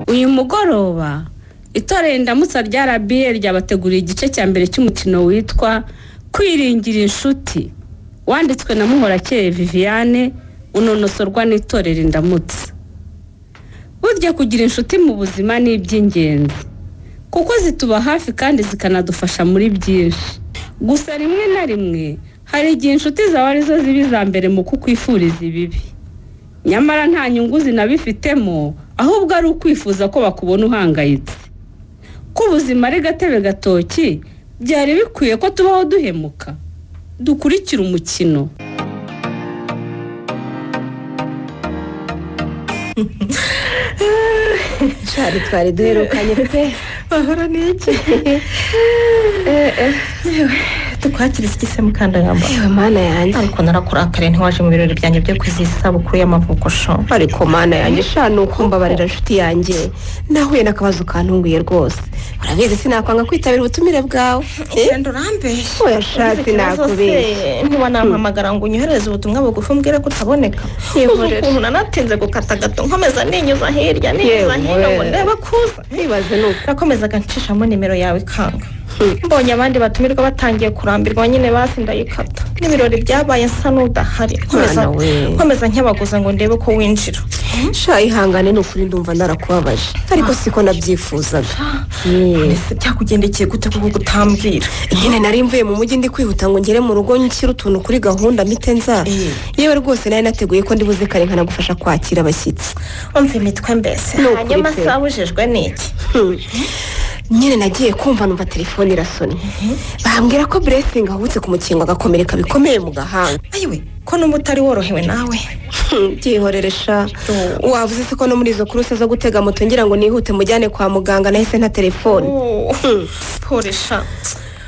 uyu mugoroba itorero indamutsa rya rba ryabateguriye igice cya mbere cy'umukino witwa kwiringira inshuti wanditswe na muhorakeye viviane unonosorwa n'itorero indamutsa burya kugira inshuti mu buzima ni iby'ingenzi kuko zituba hafi kandi zikanadufasha muri byinshi gusa rimwe na rimwe hari igihe inshuti zawe arizo ziba iza mbere mu kukwifuriza ibibi nyamara nta nyungu zinabifitemo ahubwo ari ukwifuza ko bakubona uhangayitse ko ubuzima ari gatebe gatoki byari bikwiye ko tubaho duhemuka dukurikira umukino shari twari duherukanye pe bahora n'iki tukwakira iki se mukandangamba yewe mana yanjye ariko narakurakariye ntiwaje mu birori byanjye byo kwizihiza isabukuru y'amavuko sho ariko mana yanjye sha ni ukumbabarira inshuti yanjye nahuye n'akabazo kantunguye rwose urabizi sinakwanga kwitabira ubutumire bwawe genda urambeshye oya sha sinakubeshya ntuba nampamagara ngo unyohereze ubutumwa bugufi umbwire ko utaboneka Yihorere. Uzi ukuntu nanatinze gukata gato nkomeza ninyuza hirya ninyuza Yewe. hino ngo ndebe akuza ntibaze ni uko nakomezaga ncishamo nimero yawe kanga mbonye abandi batumirwa batangiye kurambirwa nyine basi ndayikata n'ibirori byabaye nsa n'udahari Nkomeza- Mwana we. nkomeza nkebaguza ngo ndebe ko winjira sha ihangane ni ukuri ndumva narakubabaje ariko siko nabyifuzaga Yewe. ese byakugendekeye gute kuko gutambwira nyine nari mvuye mu mujyi ndi kwihuta ngo ngere mu rugo nshyire utuntu kuri gahunda mpite nza Eh. yewe rwose nari nateguye ko ndibuze kare nkanagufasha kwakira abashyitsi umva imitwe mbese Ni ukuri hanyuma pe. se wabujijwe n'iki Hmm. nyine nagiye kumva numva telefone irasonye bambwira ko blessing ahubutse ku mukingo agakomereka bikomeye mu gahanga ayiwe ko numba utari worohewe nawe Hmm, byihorere sha wavuze se ko no muri izo kuruse zo gutega moto ngira ngo nihute mujyane kwa muganga nahise nta telefone porisha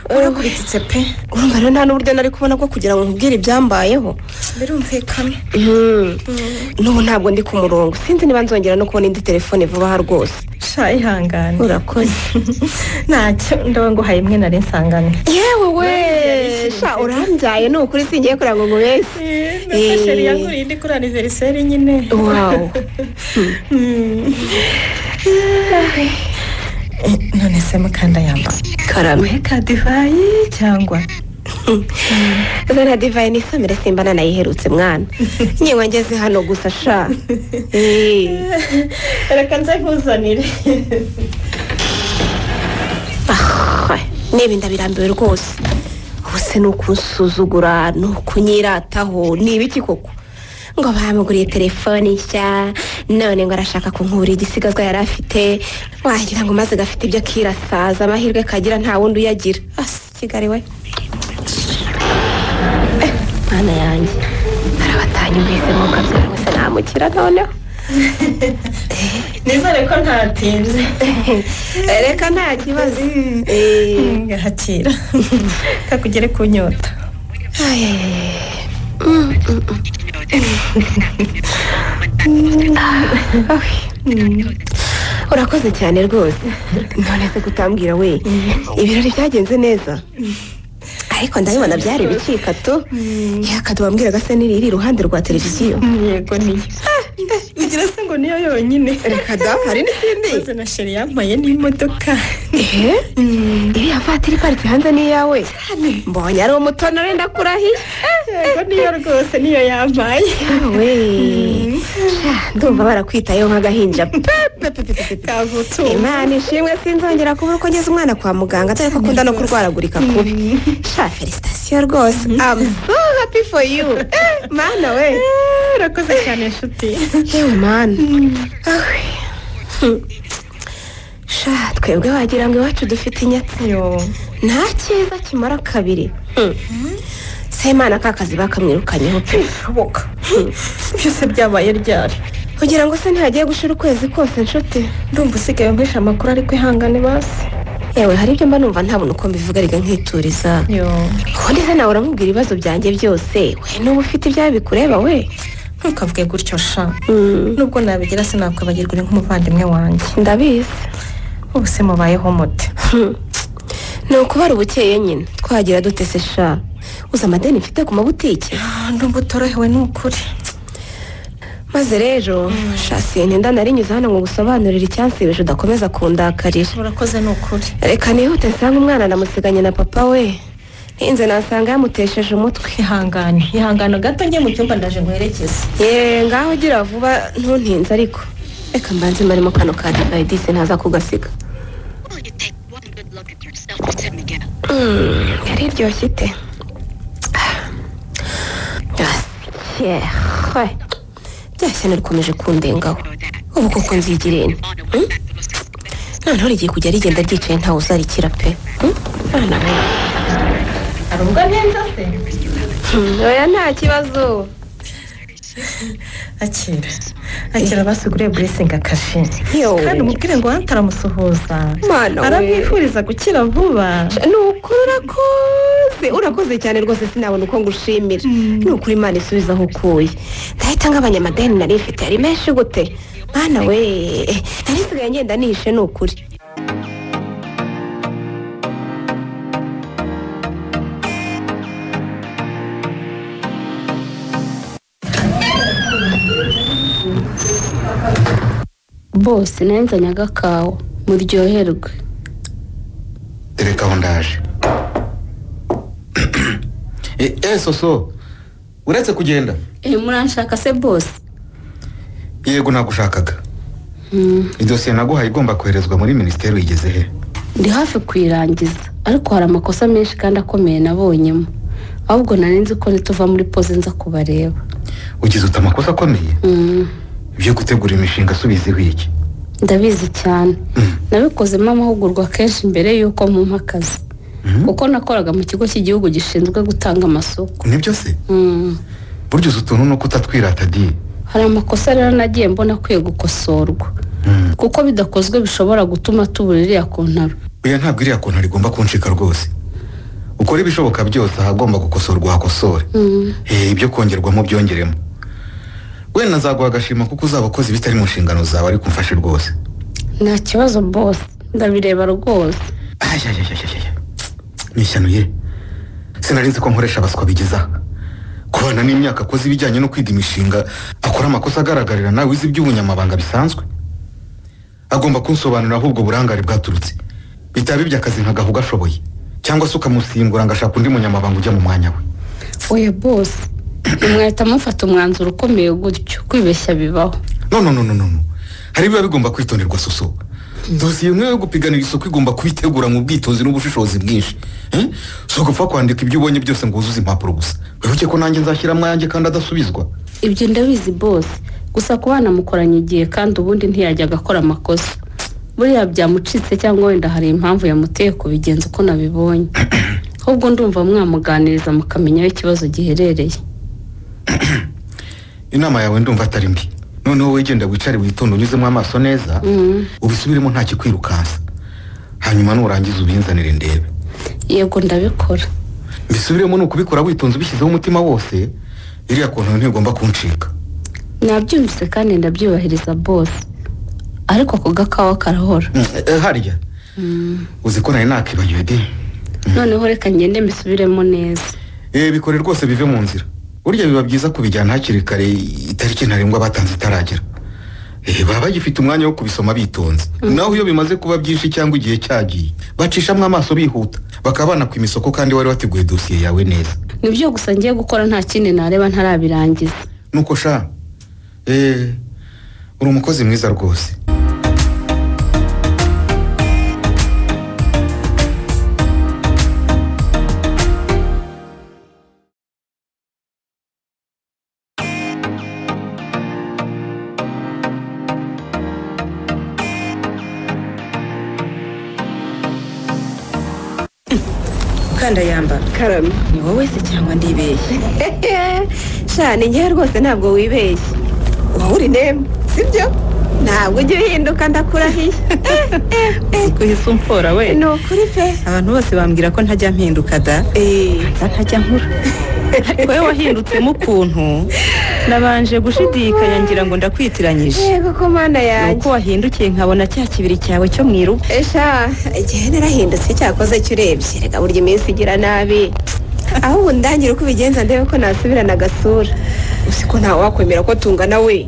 urakurikitse pe urumva rero nta n'uburyo nari kubona bwo kugira ngo nkubwire ibyambayeho birumvikana Hmm. n'ubu ntabwo ndi ku murongo sinzi niba nzongera no kubona indi telefone vuba aha rwose sha ihangane urakoze ntacyo ndabona nguhaye imwe nari nsangane yewe we Nariyarishije. sha urambyaye ni ukuri singiye kureba ngo nkubeshye Nasa sheri yanguriye indi kuri aniveriseri nyine wawu none se mukanda yamba karame weka divayi cyangwa zana divayi nisomere simba nanayiherutse mwana nyewe ngeze hano gusa sha Eh. reka nze nkuzanire Ah, niba inda birambiwe rwose ubu se ni ukunsuzugura ni ukunyirataho ni ibiki koko ngo bamuguriye telefone nshya none ngo arashaka kunkura igisigazwa yari afite wagira ngo maze gafite ibyo akirasaza amahirwe kagira nta wundi uyagira asi kigali we Eh, mwana yanjye arabatanya mbese mu kabyara ngo se namukira noneho nizere ko ntatinze reka nta kibazo Eh. ngahakira kakugere ku nyota Ay, ay, ay, ay. Mm, mm, mm. Ah, ah, mm. urakoze cyane rwose none se kutambwira we ibirori byagenze neza ariko ndabibona byari bicika tu yakadu wambwira gasa niri iri iruhande rwa televiziyo yego niyo ugira se ngo niyo yonyine reka da hari n'izindi uzi na sheri yambaye n'imodoka Eh? iriya vatiri iparitse hanze n'iyawe mbonye ari umutono wenda kurahiye yego niyo rwose niyo yambaye we ndumva barakwitayeho nk'agahinja pepe pepe pepe kavutse imana ishimwe sinzongera kubura uko ngeze umwana kwa muganga dore ko akunda no kurwaragurika kubi sha felicitasiyo rwose am so happy for you Eh, mana we urakoze cyane inshuti yewe mana Awe. Hmm. sha twebwe wagira ngo iwacu dufite inyatsi yo nta cyiza kimara kabiri Hmm. se imana ka kazi bakamwirukanyeho pe bishoboka byose byabaye ryari kugira ngo se ntihagiye gushira ukwezi kose nshuti ndumva usigaye nkwisha amakuru ariko ihangane basi yewe hari ibyo mba numva ntabona uko mbivuga riga nkituriza yo ubundi se nawe uramubwira ibibazo byanjye byose we n'ubu ufite ibyawe bikureba we ntukavuge gutyo sha nubwo nabigira sinakwibagirwa uri nk'umuvandimwe wanjye ndabizi ubu se mubayeho mute ni ukubara ubukeye nyine twagira dute se sha uzi amadeni mfite ku mabutike Ah, ndumva utorohewe ni ukuri maze rero shasi ntinda narinyuze hano ngo gusobanurira icyansibije udakomeza kundakarira urakoze ni ukuri reka nihute nsanga umwana namusiganye na papa we ninze nasanga yamutesheje umutwe ihangane ihangane gato njye mu cyumba ndaje nguherekeze yeee ngaho ugira vuba ntuntinze ariko reka mbanze marimo kano ka divayi disi ntaza kugasiga Well, you take one good look at yourself, Mr. Miguel. yari iryoshye ite yeee rya shyano rikomeje kundengaho ubu koko nzigiriye nti On the way Hmm? back to Los Angeles. noneho rigiye kujya rigenda ryicaye ntawe uzarikira pe Hmm? Abana be. hari ubwo neza se Hmm, oya nta kibazo akira akira basiguriye buresingi akashi Yo. kandi umubwire ngo hano aramusuhuza Mana we. aramwifuriza gukira vuba ni ukuri urakoze urakoze cyane rwose sinabona uko ngushimira ni ukuri imana isubiza aho ukuye ndahita nk'abanyamadeni nari mfite yari menshi gute mwana we nari nsigaye ngenda nihishe ni ukuri bose nanzanye agakawa muryoherwe reka aho ndaje eee soso uretse kugenda eee muranshaka se bose yego nagushakaga idosiye naguhaye igomba koherezwa muri minisiteri uyigeze he ndi hafi kuyirangiza ariko hari amakosa menshi kandi akomeye nabonyemo ahubwo nari nzi ko nituva muri poze nza kubareba ugize uta amakosa akomeye Mm, byo gutegura imishinga asubizeho iki ndabizi cyane Mm. nabikozemo amahugurwa kenshi mbere y'uko mumpa akazi kuko nakoraga mu kigo cy'igihugu gishinzwe gutanga amasoko nibyo se Mm. burya uzi utuntu ni uko utatwirata di hari amakosa rero nagiye mbona akwiye gukosorwa Mm. kuko bidakozwe bishobora gutuma tubura iriya kontaro oya ntabwo iriya konti rigomba kuncika rwose ukora ibishoboka byose ahagomba gukosorwa hakosore Mm. Eh, ibyo kongerwamo byongeremo wenda nzaguha agashima kuko uzaba ukoze ibitari mu nshingano zawe ariko umfashe rwose nta kibazo bose ndabireba rwose ayayayayaya ni ishyano ye sinari nzi ko nkoresha abaswa bigeze aha kubana n'imyaka akoze ibijyanye no kwiga imishinga akora amakosa agaragarira nawe wize iby'ubunyamabanga bisanzwe agomba kunsobanurira aho ubwo burangare bwaturutse bitaba iby'akazi nkagaha ugashoboye cyangwa se ukamusimbura ngo ashake undi munyamabanga ujya mu mwanya we oya bose mwahita mufata umwanzuro ukomeye gutyo kwibeshya bibaho no no no no no no. hari ibiba bigomba kwitonderwa soso dosiye imwe yo gupiganira isoko igomba kubitegura mu bwitonzi n'ubushishozi bwinshi Eh? si ugupfa kwandika ibyo ubonye byose ngo wuzuze impapuro gusa wibuke ko nanjye nzashyiramo ayanjye kandi adasubizwa ibyo ndabizi bose gusa ku bana mukoranye igihe kandi ubundi ntiyajyaga akora amakosa buriya byamucitse cyangwa wenda hari impamvu yamuteye kubigenza uko nabibonye ahubwo ndumva mwamuganiriza mukamenya aho ikibazo giherereye inama yawe ndumva atari mbi noneho wegenda wicare witonde unyuzemo amaso neza Mm. ubisubiremo nta kikwirukansa hanyuma nurangiza ubinzanire ndebe yego ndabikora mbisubiremo ni ukubikora witonze ubishyizeho umutima wose iriya konti ntigomba kuncika nabyumvise kandi ndabyubahiriza bose ariko ako gakawa karahora Mm, eh, harya uzi ko nari nakibagiwe de noneho reka ngende mbisubiremo neza Eh, bikore rwose bive mu nzira burya biba byiza kubijyana hakiri kare itariki ntarengwa batanze itaragera Eh, baba bagifite umwanya wo kubisoma bitonze naho iyo bimaze kuba byinshi cyangwa igihe cyagiye bacishamo amaso bihuta bakaba banakwima isoko kandi wari wateguye dosiye yawe neza nibyo gusa ngiye gukora nta kindi nareba ntarabirangiza nuko sha eh, uri umukozi mwiza rwose kandayambara karame ni wowe se cyangwa ndibeshye shani ngewe rwose ntabwo wibeshye wowe uri nemba sibyo ntabwo ujya uhinduka ndakurahiye kuhisa umfora we ni ukuri pe abantu bose bambwira ko ntajya mpinduka da Eh, ntajya nkura ariko wowe wahindutsemo ukuntu nabanje gushidikanya ngira ngo ndakwitiranyije yego ko mana ni yanjye uko wahindukiye nkabona cya kibiri cyawe cyo mu irugu esha igihe narahindutse cyakoze cyo urebye reka burya iminsi igira nabi ahubwo ndangira uko ubigenza ndebe ko nasubirana agasura uzi ko ntawe wakwemera ko tungana we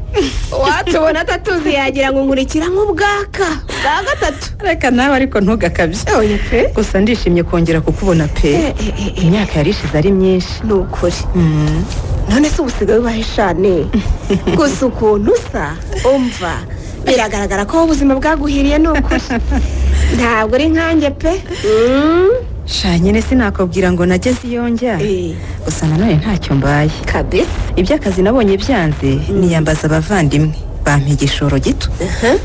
watubona atatuzi yagira ngo nkurikira nk'ubwaka bwa gatatu reka nawe ariko ntugakabye oya pe gusa ndishimye kongera kukubona pe Eh, eh, eh, eh. imyaka yari ishize ari myinshi ni ukuri Mm. none se ubusigaye ubahe shane gusa ukuntu usa umva biragaragara ko ubuzima bwaguhiriye ni ukuri ntabwo uri nkanjye pe Mm, sha nyine sinakubwira ngo nageze iyo njya eh, gusa nanone ntacyo mbaye kabisa iby'akazi nabonye byanze niyambaza abavandimwe bampa igishoro gito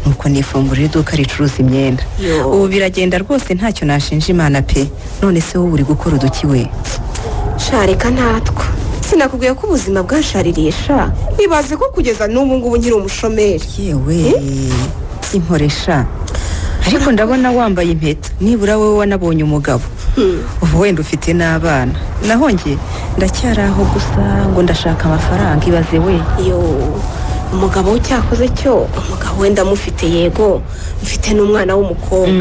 nuko nifungura iduka ricuruza imyenda Yo. ubu biragenda rwose ntacyo nashinja imana pe none se wowe uri gukora uduki we sharika natwa sinakubwiye ko ubuzima bwanshaririye sha nibaze ko kugeza n'ubu ngubu nkiri umushomeri yewe inkoresha ariko ndabona wambaye impeta nibura wowe wanabonye umugabo ubu wenda ufite n'abana naho njye ndacyari aho gusa ngo ndashaka amafaranga ibaze we yo umugabo we cyakoze cyo umugabo wenda amufite yego mfite n'umwana w'umukobwa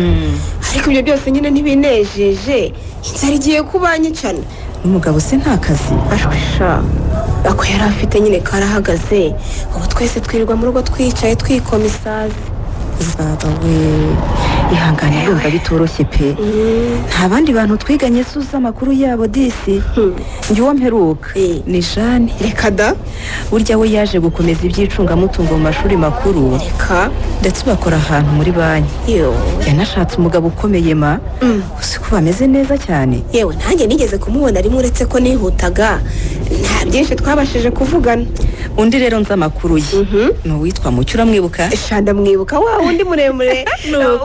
ariko ibyo byose nyine ntibinejeje inzara igiye kuba nyicana n'umugabo se nta kazi ashwe sha ako yari afite nyine karahagaze ubu twese twirirwa mu rugo twicaye twikoma isazi baba we ihangane yumva bitoroshye pe nta bandi bantu twiganye se uzi amakuru yabo disi njye uwo mperuka Eh. ni jane reka da burya we yaje gukomeza iby'icungamutungo mu mashuri makuru reka ndetse bakora ahantu muri banki yo yanashatse umugabo ukomeye ma uzi ko bameze neza cyane yewe nanjye nigeze kumubona rimwe uretse ko nihutaga nta byinshi twabashije kuvugana undi rero nzi amakuru ye ni uwitwa mucyo uramwibuka shanda mwibuka wa wundi muremure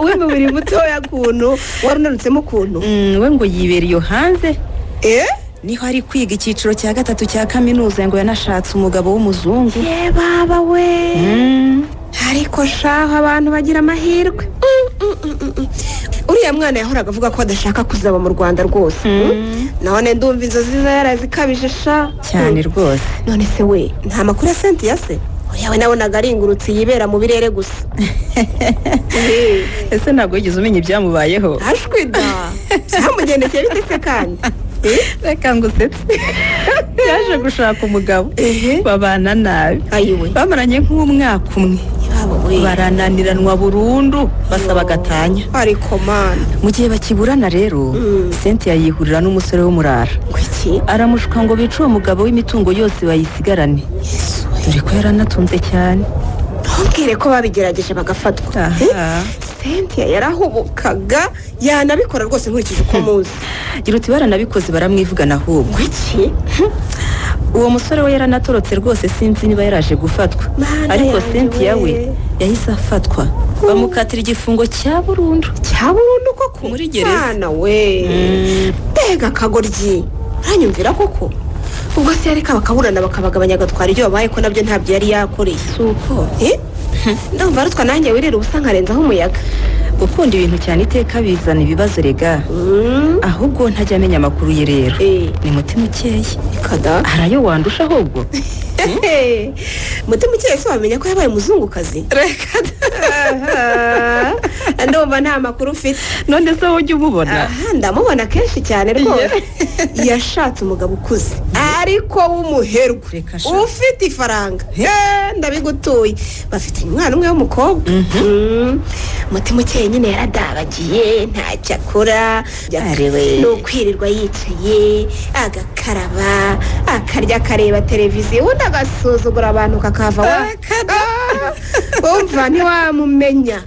w'imibiri mutoya kuntu wari unanutsemo ukuntu Mm, we ngo yibera iyo hanze eh niho ari kwiga icyiciro cya gatatu cya kaminuza ngo yanashatse umugabo w'umuzungu ye baba we Mm. ariko shaho abantu bagira amahirwe Mm, mm, mm, mm, mm. uriya mwana yahoraga avuga ko adashaka kuzaba mu rwanda rwose Mm. none ndumva inzozi ze yarazikabije sha cyane rwose none se we nta makuru ya sentiya se yawe nabonaga ari ingurutse yibera mu birere gusa Eh, ese ntabwo wigeze umenya ibyamubayeho ashwi da byamugendekeye bite se kandi reka ngo usetse yaje gushaka umugabo babana nabi ayiwe bamaranye nk'umwaka umwe barananiranwa burundu basaba agatanya ariko mana mu gihe bakiburana rero sentiya yihurira n'umusore w'umurara kuki aramushuka ngo bice uwo mugabo w'imitungo yose bayisigarane dore ko yaranatunze cyane ntubwire ko babigerageje bagafatwa Eh, aha sentiya yarahubukaga yanabikora rwose nkurikije uko muzi gira uti baranabikoze baramwivugana ahubwo kuki uwo musore we yaranatorotse rwose sinzi niba yaraje gufatwa Mana ariko yanjye sentiya we we. yahise afatwa bamukatira igifungo cya burundu cya burundu koko Muri gereza. mwana we mbega akagoryi uranyumvira koko ubwo se yareka bakaburana bakabagabanya agatwara ibyo babaye ko nabyo ntabyo yari yakoreye si uko ndumva arutwa nanjye wirira ubusa nkarenzaho umuyaga gukunda ibintu cyane iteka bizana ibibazo rega Mm, ahubwo ntajya amenya amakuru ye rero eh, ni mutima ukeye reka da hari ayo wandusha ahubwo mutima ukeye se wamenya ko yabaye umuzungukazi reka da ndumva nta makuru ufite none se wowe ujya umubona aha ndamubona kenshi cyane rwose yashatse umugabo ukuze ariko w'umuherwe Reka sha. ufite ifaranga Eh, ndabigutuye bafitanye umwana umwe w'umukobwa Mm. mutima ukeye nyine yaradabagiye ntacyo akora Ariwe. ni ukwirirwa yicaye agakaraba akarya akareba televiziyo ubundi agasuzugura abantu kakava wa wumva ntiwamumenya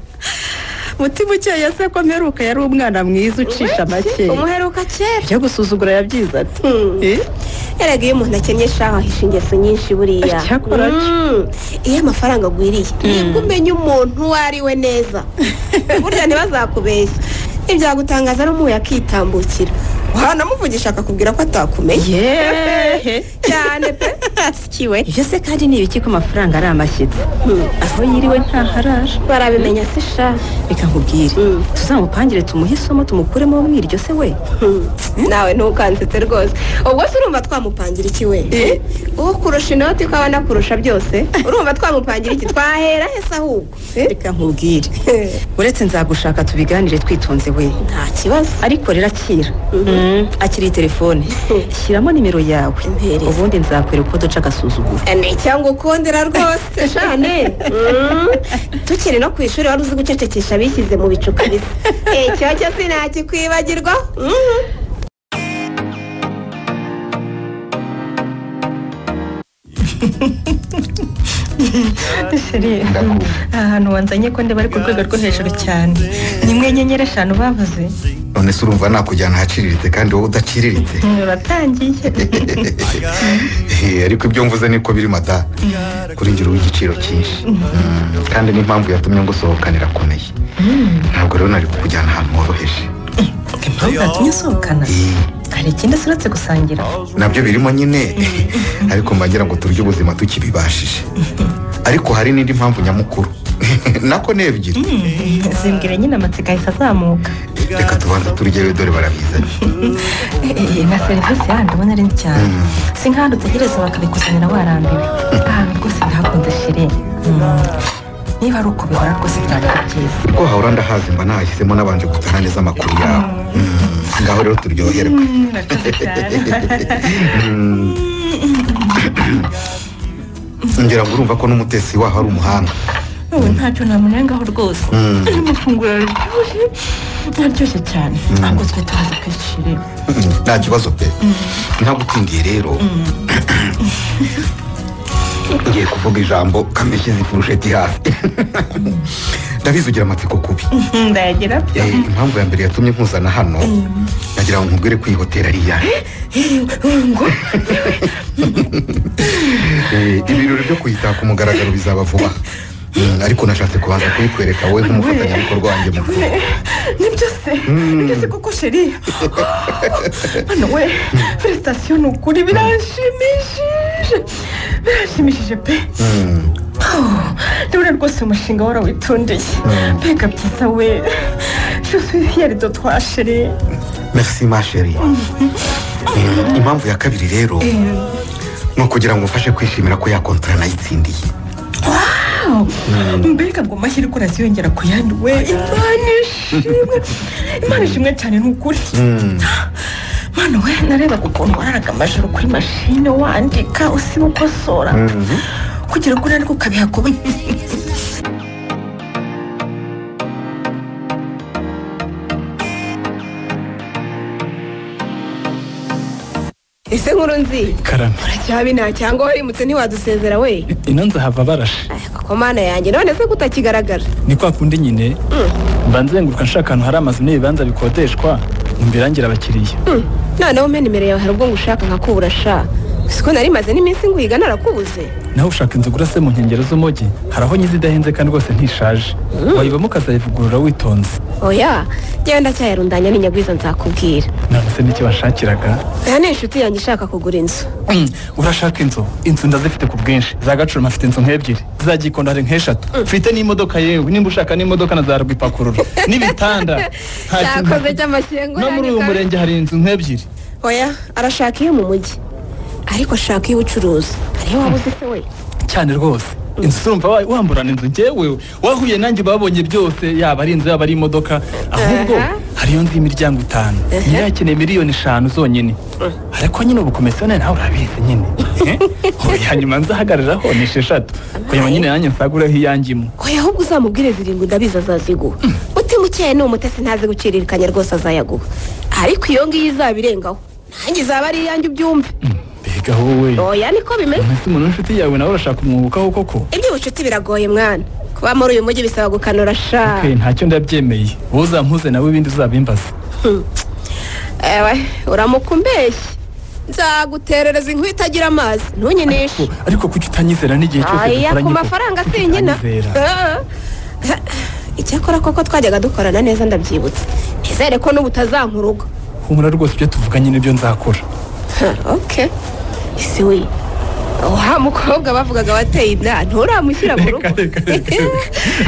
mutima ukeye se ko mperuka yari umwana mwiza ucisha make umuheruka kera ibyo gusuzugura yabyize ati Hmm. Eh? erega iyo umuntu akennye shaho ahisha ingeso nyinshi buriya Icyakora cyo. Mm. iyo amafaranga agwiriye nibwo umenya umuntu uwo ari we neza burya ntibazakubeshya ntibyagutangaza n'umuwe akitambukira wanamuvugisha akakubwira ko atakumenye yeeehe cyane pe asikiwe ibyo se kandi ni ibiki ko amafaranga ari amashyitsi aho yiriwe ntaharara barabimenya se sha reka nkubwire tuzamupangire tumuhe isomo tumukuremo mwiryo se we Hmm. nawe ntukanditse rwose ubwo se urumva twamupangira iki we uwo kurusha inoti ko abona kurusha byose urumva twamupangira iki twahera hese ahubwo reka nkubwire uretse nzagushaka tubiganire twitonze we nta kibazo ariko rero akira Mm. akiri telefone shyiramo nimero yawe Impereza. ubundi nzakwereka uko duca agasuzuguro ni cyangwa ukundira rwose shane Mm. tukiri no ku ishuri wari uzi gucecekesha bishyize mu bicu kabisa icyo cyo sinakikwibagirwa Mhm. sheri ndakumva aha hantu wanzanye ko ndeba ari ku rwego rwo hejuru cyane ni mwe nyenyeri eshanu bavuze none se urumva nakujyana ahaciriritse kandi wowe udaciriritse uratangiye Eh, ariko ibyo mvuze niko biri mada kuri njye uri igiciro cyinshi Mm, kandi n'impamvu yatumye ngusohokanira akomeye ntabwo rero nari kukujyana ahantu horoheje impamvu yatumye usohokana Eh, hari ikindi asiretse gusangira nabyo birimo nyine ariko mba ngira ngo turye ubuzima tukibibashije ariko hari n'indi mpamvu nyamukuru nako ni ebyiri zimbwira nyine amatsiko ahita azamuka reka tubanze turyewe dore barabizanye Eh, na serivisi yandi ubona ari nzi cyane si nk'ahantu utegereza bakabikuzanira warambiwe ahantu rwose ndahakunze shiri Mm. niba ari uko bihora rwose byaba byiza kuko hahora ndahazi mba nahashyizemo nabanje gutara neza amakuru yawe Mm, ngaho rero turyoherwe murakoze cyane Mm. ngira ngo urumva ko n'umutetsi waho ari umuhanga ubu ntacyo namunengaho rwose Mm. iri mafunguro araryoshye araryoshye cyane ntabwo twe turaza kwishiri Mm, nta kibazo pe ntagutindiye rero ngiye kuvuga ijambo kamishyize ifurusheti hasi ndabizi ugira amatsiko kubi ndayagira Eh, impamvu ya mbere yatumye nkuzana hano nagira ngo nkubwire ko iyi hoteli ari iyawe Eh, ibirori byo kuyitaka umugaragaro bizaba vuba Mm, ariko nashatse kubanza kubikwereka wowe nk'umufatanyabikorwa wanjye mukuru nibyo se nibyo se koko sheri hano we felicitasiyo ni ukuri biranshimishije biranshimishije pe Mm. ndabona rwose umushinga warawitondiye Mm. mbega byiza we josifiyeri dotwa sheri merci ma chérie Eh, impamvu ya kabiri rero ni ukugira ngo umfashe kwishimira ko ya kontara nayitsindiye mbega ngo amahirwe uraziyongera ku yandi we imana ishimwe imana ishimwe cyane ni ukuri Mm. mwana we narebaga ukuntu wararaga amajoro kuri mashine wandika usiba ukosora Mhm. kugira ngo unanirwe ukabiha kubi ese nkuru nzi karame uracyabi nta cyangwa warimutse ntiwadusezera we ino nzahava barashe Aya, koko mana yanjye none se kutakigaragara ni kwa kundi nyine mba nzenguruka nshaka ahantu hari amazu n'ibibanza bikodeshwa ngo mbirangira abakiriya Hmm, noneho umena nimero yawe hari ubwo ngo ushaka nkakubura sha siko nari maze n'iminsi nguhiga narakubuze nawe ushaka inzu gura se mu nkengero z'umujyi hari aho nyizi idahenze kandi rwose ntishaje wayibamo ukazayivugurura witonze oya njyewe ndacyayarundanya n'inyagwiza nzakubwira none se n'icyo washakiraga aya ni inshuti yanjye ishaka kugura inzu Mm, urashaka inzu inzu ndazifite ku bwinshi za gacurama afite inzu nk'ebyiri za gikondo hari nk'eshatu mfite n'imodoka yewe nimba ushaka n'imodoka na za rwipakurura n'ibitanda Nta kintu- cyakoze cy'amashyengo no muri uyu murenge hari inzu nk'ebyiri oya arashaka iyo mu mujyi ariko ashaka iy'ubucuruzi hariho waba uzi se we cyane rwose inzu urumva wa- wamburana inzu njyewe wahuye nanjye babonye byose yaba ari inzu yaba ari imodoka ahubwo Aha. hariyo nzu y'imiryango itanu nyirayo akeneye miliyoni eshanu zonyine ariko nyine ubukomisiyoneri nawe urabizi nyine Eh, hanyuma nzahagariraho ni esheshatu hanyuma nyine nanjye nsagureho iyanjyimo oya ahubwo uzamubwire zirindwi ndabizi azaziguha utimukeye ni umutesi ntazi guciririkanya rwose azayaguha ariko iyo ngiyo izabirengaho nanjye izaba ari iyanjye ubyumve mbega wowe oya niko bimeze ese umuntu w'inshuti yawe nawe urashaka umwungukaho koko iby'ubucuti biragoye mwana kuba muri uyu mujyi bisaba gukanura sha Okay, ntacyo ndabyemeye wowe uzampuze nawe ibindi uzabimbaza ewe uramuka umbeshye nzaguterereza inkwi itagira amazi ntunyinishe Oh, ariko kuki utanyizera n'igihe cyose aya ku dukoranye ko? mafaranga Kuki sinkina utanyizera? icyakora koko twajyaga dukorana neza ndabyibutse nizere ko n'ubu utazankuruga humura rwose ibyo tuvuganye nibyo nzakora oke ese we wa mukobwa bavugaga wateye inda nturamushyira mu rugo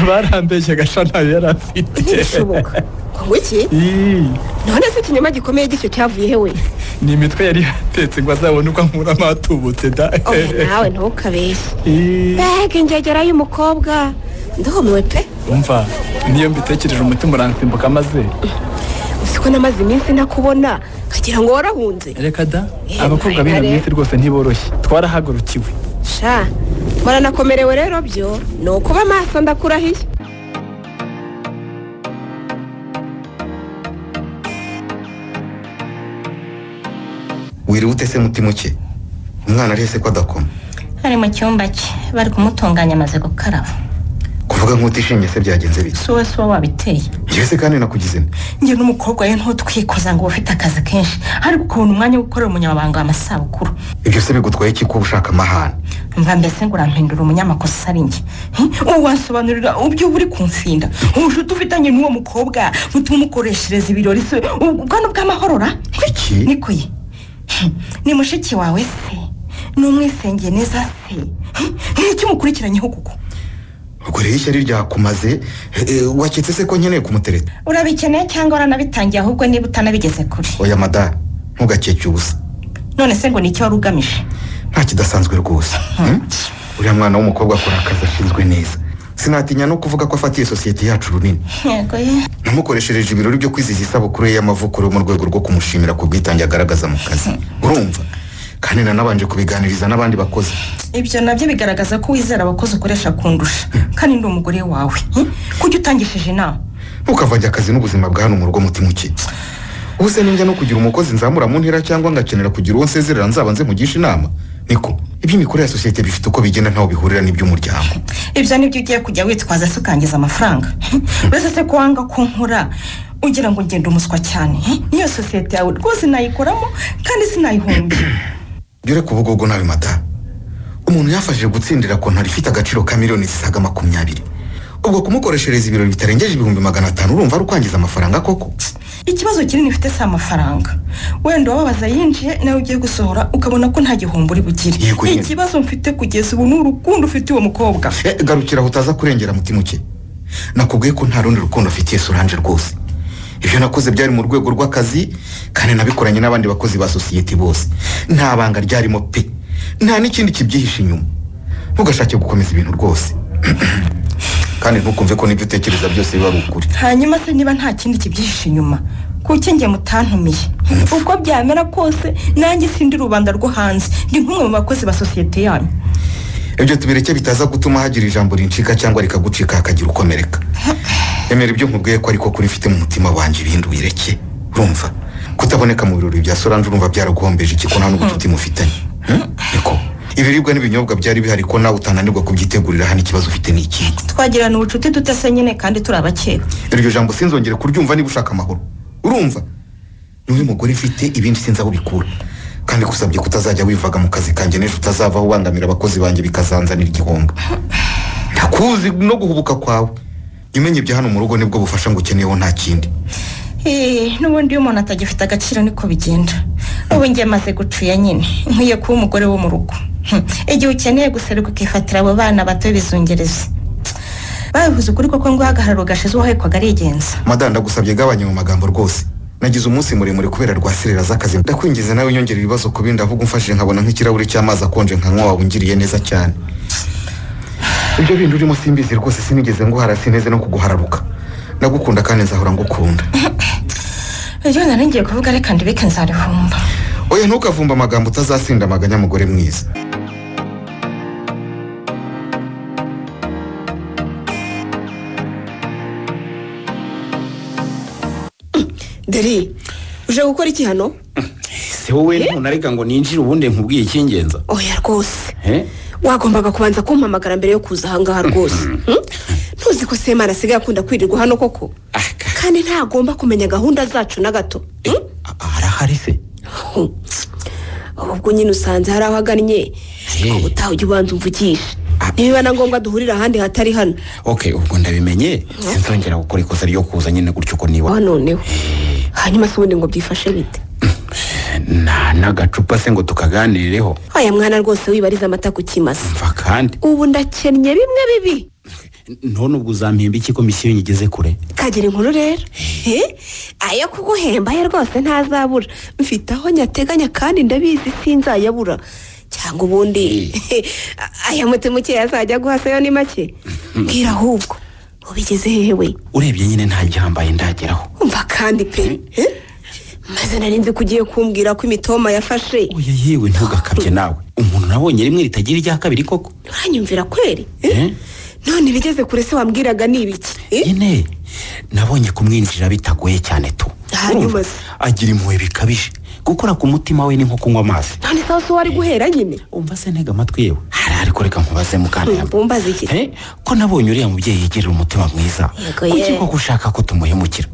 barambeshye agasha ntayo yari afite ntibishoboka ngo ngwiki Ii, none se ikinyoma gikomeye gityo cyavuye hewe ni imitwe yari yatetse ngo azabone uko ankura amatubutse da oya nawe ntukabeshye Ii, mbega injyagera y'umukobwa ndumiwe pe umva niyo mbitekereje umutima uransimbuka maze uzi ko namaze iminsi ntakubona ukagira ngo warahunze reka da Eh, abakobwa Marina b'ino rero. minsi rwose ntiboroshye twarahagurukiwe sha muranakomerewe rero byo ni ukuba amaso ndakurahiye wiriwute se mutima uke umwana arihese ko adakoma ari mu cyumba cye bari kumutunganya amaze gukaraba kuvuga nk'utishimye se byagenze bike si wowe si wowe wabiteye yewe se kandi nakugize nte? njye n'umukobwa we ntutwikoza ngo uba ufite akazi kenshi ariko ukabona umwanya wo gukorera umunyamabanga amasabukuru ibyo se bigutwaye iki ko ushaka amahane mva mbese ngo urampindura umunyamakosa ari njye Hi, ubu wansobanurira ibyo uri kumfinda ubucuti ufitanye n'uwo mukobwa butuma umukoreshereza ibirori se ubwo bw'amahorora Kuki? niko ye Hi, ni mushiki wawe se ni umwisengeye neza se Hi, ni iki umukurikiranyeho kuko ubwo rero ishyari ryakumaze eh, eh, waketse se ko nkeneye kumutereta urabikeneye cyangwa uranabitangiye ahubwo niba utanabigeze kure oya madara ntugakeke ubusa none se ngo ni icyo wari ugamije nta kidasanzwe rwose Hmm? uriya mwana w'umukobwa akora akazi ashinzwe neza sinatinya no kuvuga ko afatiye sosiyete yacu runini yego ye namukoreshereje ibirori byo kwizihiza isabukuru ye y'amavuko mu rwego rwo kumushimira ku bwitange agaragaza mu kazi urumva kandi nanabanje kubiganiriza n'abandi bakozi ibyo nabyo bigaragaza ko wizera abakozi ukoresha kundusha kandi ndi umugore wawe kujya utangishije inama ntukavage akazi n'ubuzima bwa hano mu rugo mutima uke ubu se ninjya no kugira umukozi nzamura mu ntera cyangwa ngakenera kugira uwo nsezerera nzaba nzemugisha inama niko iby'imikorere ya sosiyete bifite uko bigenda ntaho bihurira n'iby'umuryango ibyo nibyo ugiye kujya witwaza se ukangiza amafaranga uretse se ko wanga ko nkora ugira ngo ngende umuswa cyane niyo sosiyete yawe rwose nayikoramo kandi sinayihombye Byure kubugogo nawe mata. Umuntu yafashije gutsindira kontari ifite agaciro ka miliyoni zisaga makumyabiri. Ubwo kumukoreshereza ibirori bitarengeje ibihumbi magana atanu urumva ari ukwangiza amafaranga koko. ikibazo kinini ufite si amafaranga wenda uwababaza yinjiye nawe ugiye gusohora ukabona ko nta gihombo uri bugire Yego nyine. ikibazo mfite kugeza ubu ni urukundo ufite uwo mukobwa Eh, garukira aho utaza kurengera mutima uke. Nakubwiye ko nta rundi rukundo afitiye Solange rwose. Ibyo nakoze byari mu rwego rw'akazi kandi nabikoranye n'abandi bakozi ba sosiyete bose. Nta banga ryarimo pe. Nta n'ikindi kibyihishe inyuma. Ntugashake gukomeza ibintu rwose. kandi ntukumve ko n'ibyo utekereza byose biba ari ukuri. hanyuma se niba nta kindi kibyihishe inyuma kuki njye mutantumiye uko byamera kose nanjye sindi rubanda rwo hanze ndi nk'umwe mu bakozi ba sosiyete yanyu ibyo tubireke bitaza gutuma hagira ijambo rincika cyangwa rikagucika hakagira ukomereka emera ibyo nkubwiye ko ariko kuri mfite mu mutima wanjye ibindi ubireke urumva kutaboneka mu birori bya solange urumva byaraguhombeje iki ko nta n'ubucuti mufitanye Hmm? niko ibiribwa n'ibinyobwa byari bihari ko nawe utananirwa kubyitegurira hano ikibazo ufite ni ikihe twagirana ubucuti dutese nyine kandi turi abakeba iryo jambo sinzongere kuryumva niba ushaka amahoro urumva niwe mugore ufite ibindi sinzi aho bikura kandi gusabye kutazajya wivaga mu kazi kanjye n'ejo utazavaho ubangamira abakozi banjye bikazanzanira igihombo ndakuzi no guhubuka kwawe jya umenya ibya hano mu rugo nibwo bufasha ngo ukeneyeho nta kindi Eh, n'ubundi iyo umuntu atagifite agaciro niko bigenda ubu njye maze gucuya nyine nkwiye kuba umugore wo mu rugo Hm, igihe ukeneye guseruka ukifatira abo bana bato b'ibizungerezi babivuze ukuri koko ngo ahagararo gashize uwahekwaga arigenza madame ndagusabye gabanya mu magambo rwose nagize umunsi muremure kubera rwasirira z'akazi ndakwingize nawe unyongera ibibazo ku bindi ahubwo umfashije nkabona nk'ikirahure cy'amazi akonje nkanywa waba ungiriye neza cyane ibyo bindi urimo simbizi rwose sinigeze nguhara sineze no kuguhararuka ndagukunda kandi nzahora ngukunda iyo nari ngiye kuvuga reka ndibike nzarihumba oya ntukavumba amagambo utazasinda amaganya mugore mwiza dore uje gukora iki hano se wowe ntunareka ngo ninjire ubundi nkubwiye icy'ingenza oya rwose Eh? wagombaga kubanza kumpamagara mbere yo kuza ahangaha rwose Hmm? ntuzi ko semana asigaye akunda kwirirwa hano koko Aka. kandi ntagomba kumenya gahunda zacu na gato Hmm? A- arahari se Hu. ahubwo nyine usanze hari aho agannye ariko Eh. utaha ujya ubanza umvugisha Ah. niba na ngombwa duhurira ahandi hatari hano ok ubwo ndabimenye sinzongera gukora ikosa ryo kuza nyine gutyo ko niba aho noneho hanyuma se ubundi ngo byifashe bite nta n'agacupa se ngo tukaganireho aya mwana rwose wibariza amata ku kimasa mva kandi ubu ndakennye bimwe bibi none ubwo uzampimba iki komisiyo nyigeze kure kagira inkuru rero Eh, ayo kuguhemba ye rwose ntazabura mfite aho nyateganya kandi ndabizi sinzayabura cyangwa ubundi aya mutima uke azajya guhasayo ni make mbwira ahubwo ubigeze hehe we urebye nyine nta gihambaye ndageraho umva kandi pe Eh, maze nari nzi ko ugiye kumbwira ko imitoma yafashe oya yewe ntugakabye nawe umuntu nabonye rimwe ritagira irya kabiri koko uranyumvira kweri Eh? none ibigeze kure se wambwiraga ni ibiki Eh? nyine nabonye kumwinjira bitagoye cyane tu Hanyuma se? agira impuhwe bikabije gukora ku mutima we ni nko kunywa amazi none sawa se wari guhera nyine umva se ntega amatwi yewe hari ariko reka nkubaze mukana yambo bumbaze iki Eh, ko nabonye uriya mubyeyi yigirira umutima mwiza Yego, kuki ye. ko gushaka ko tumuhemukira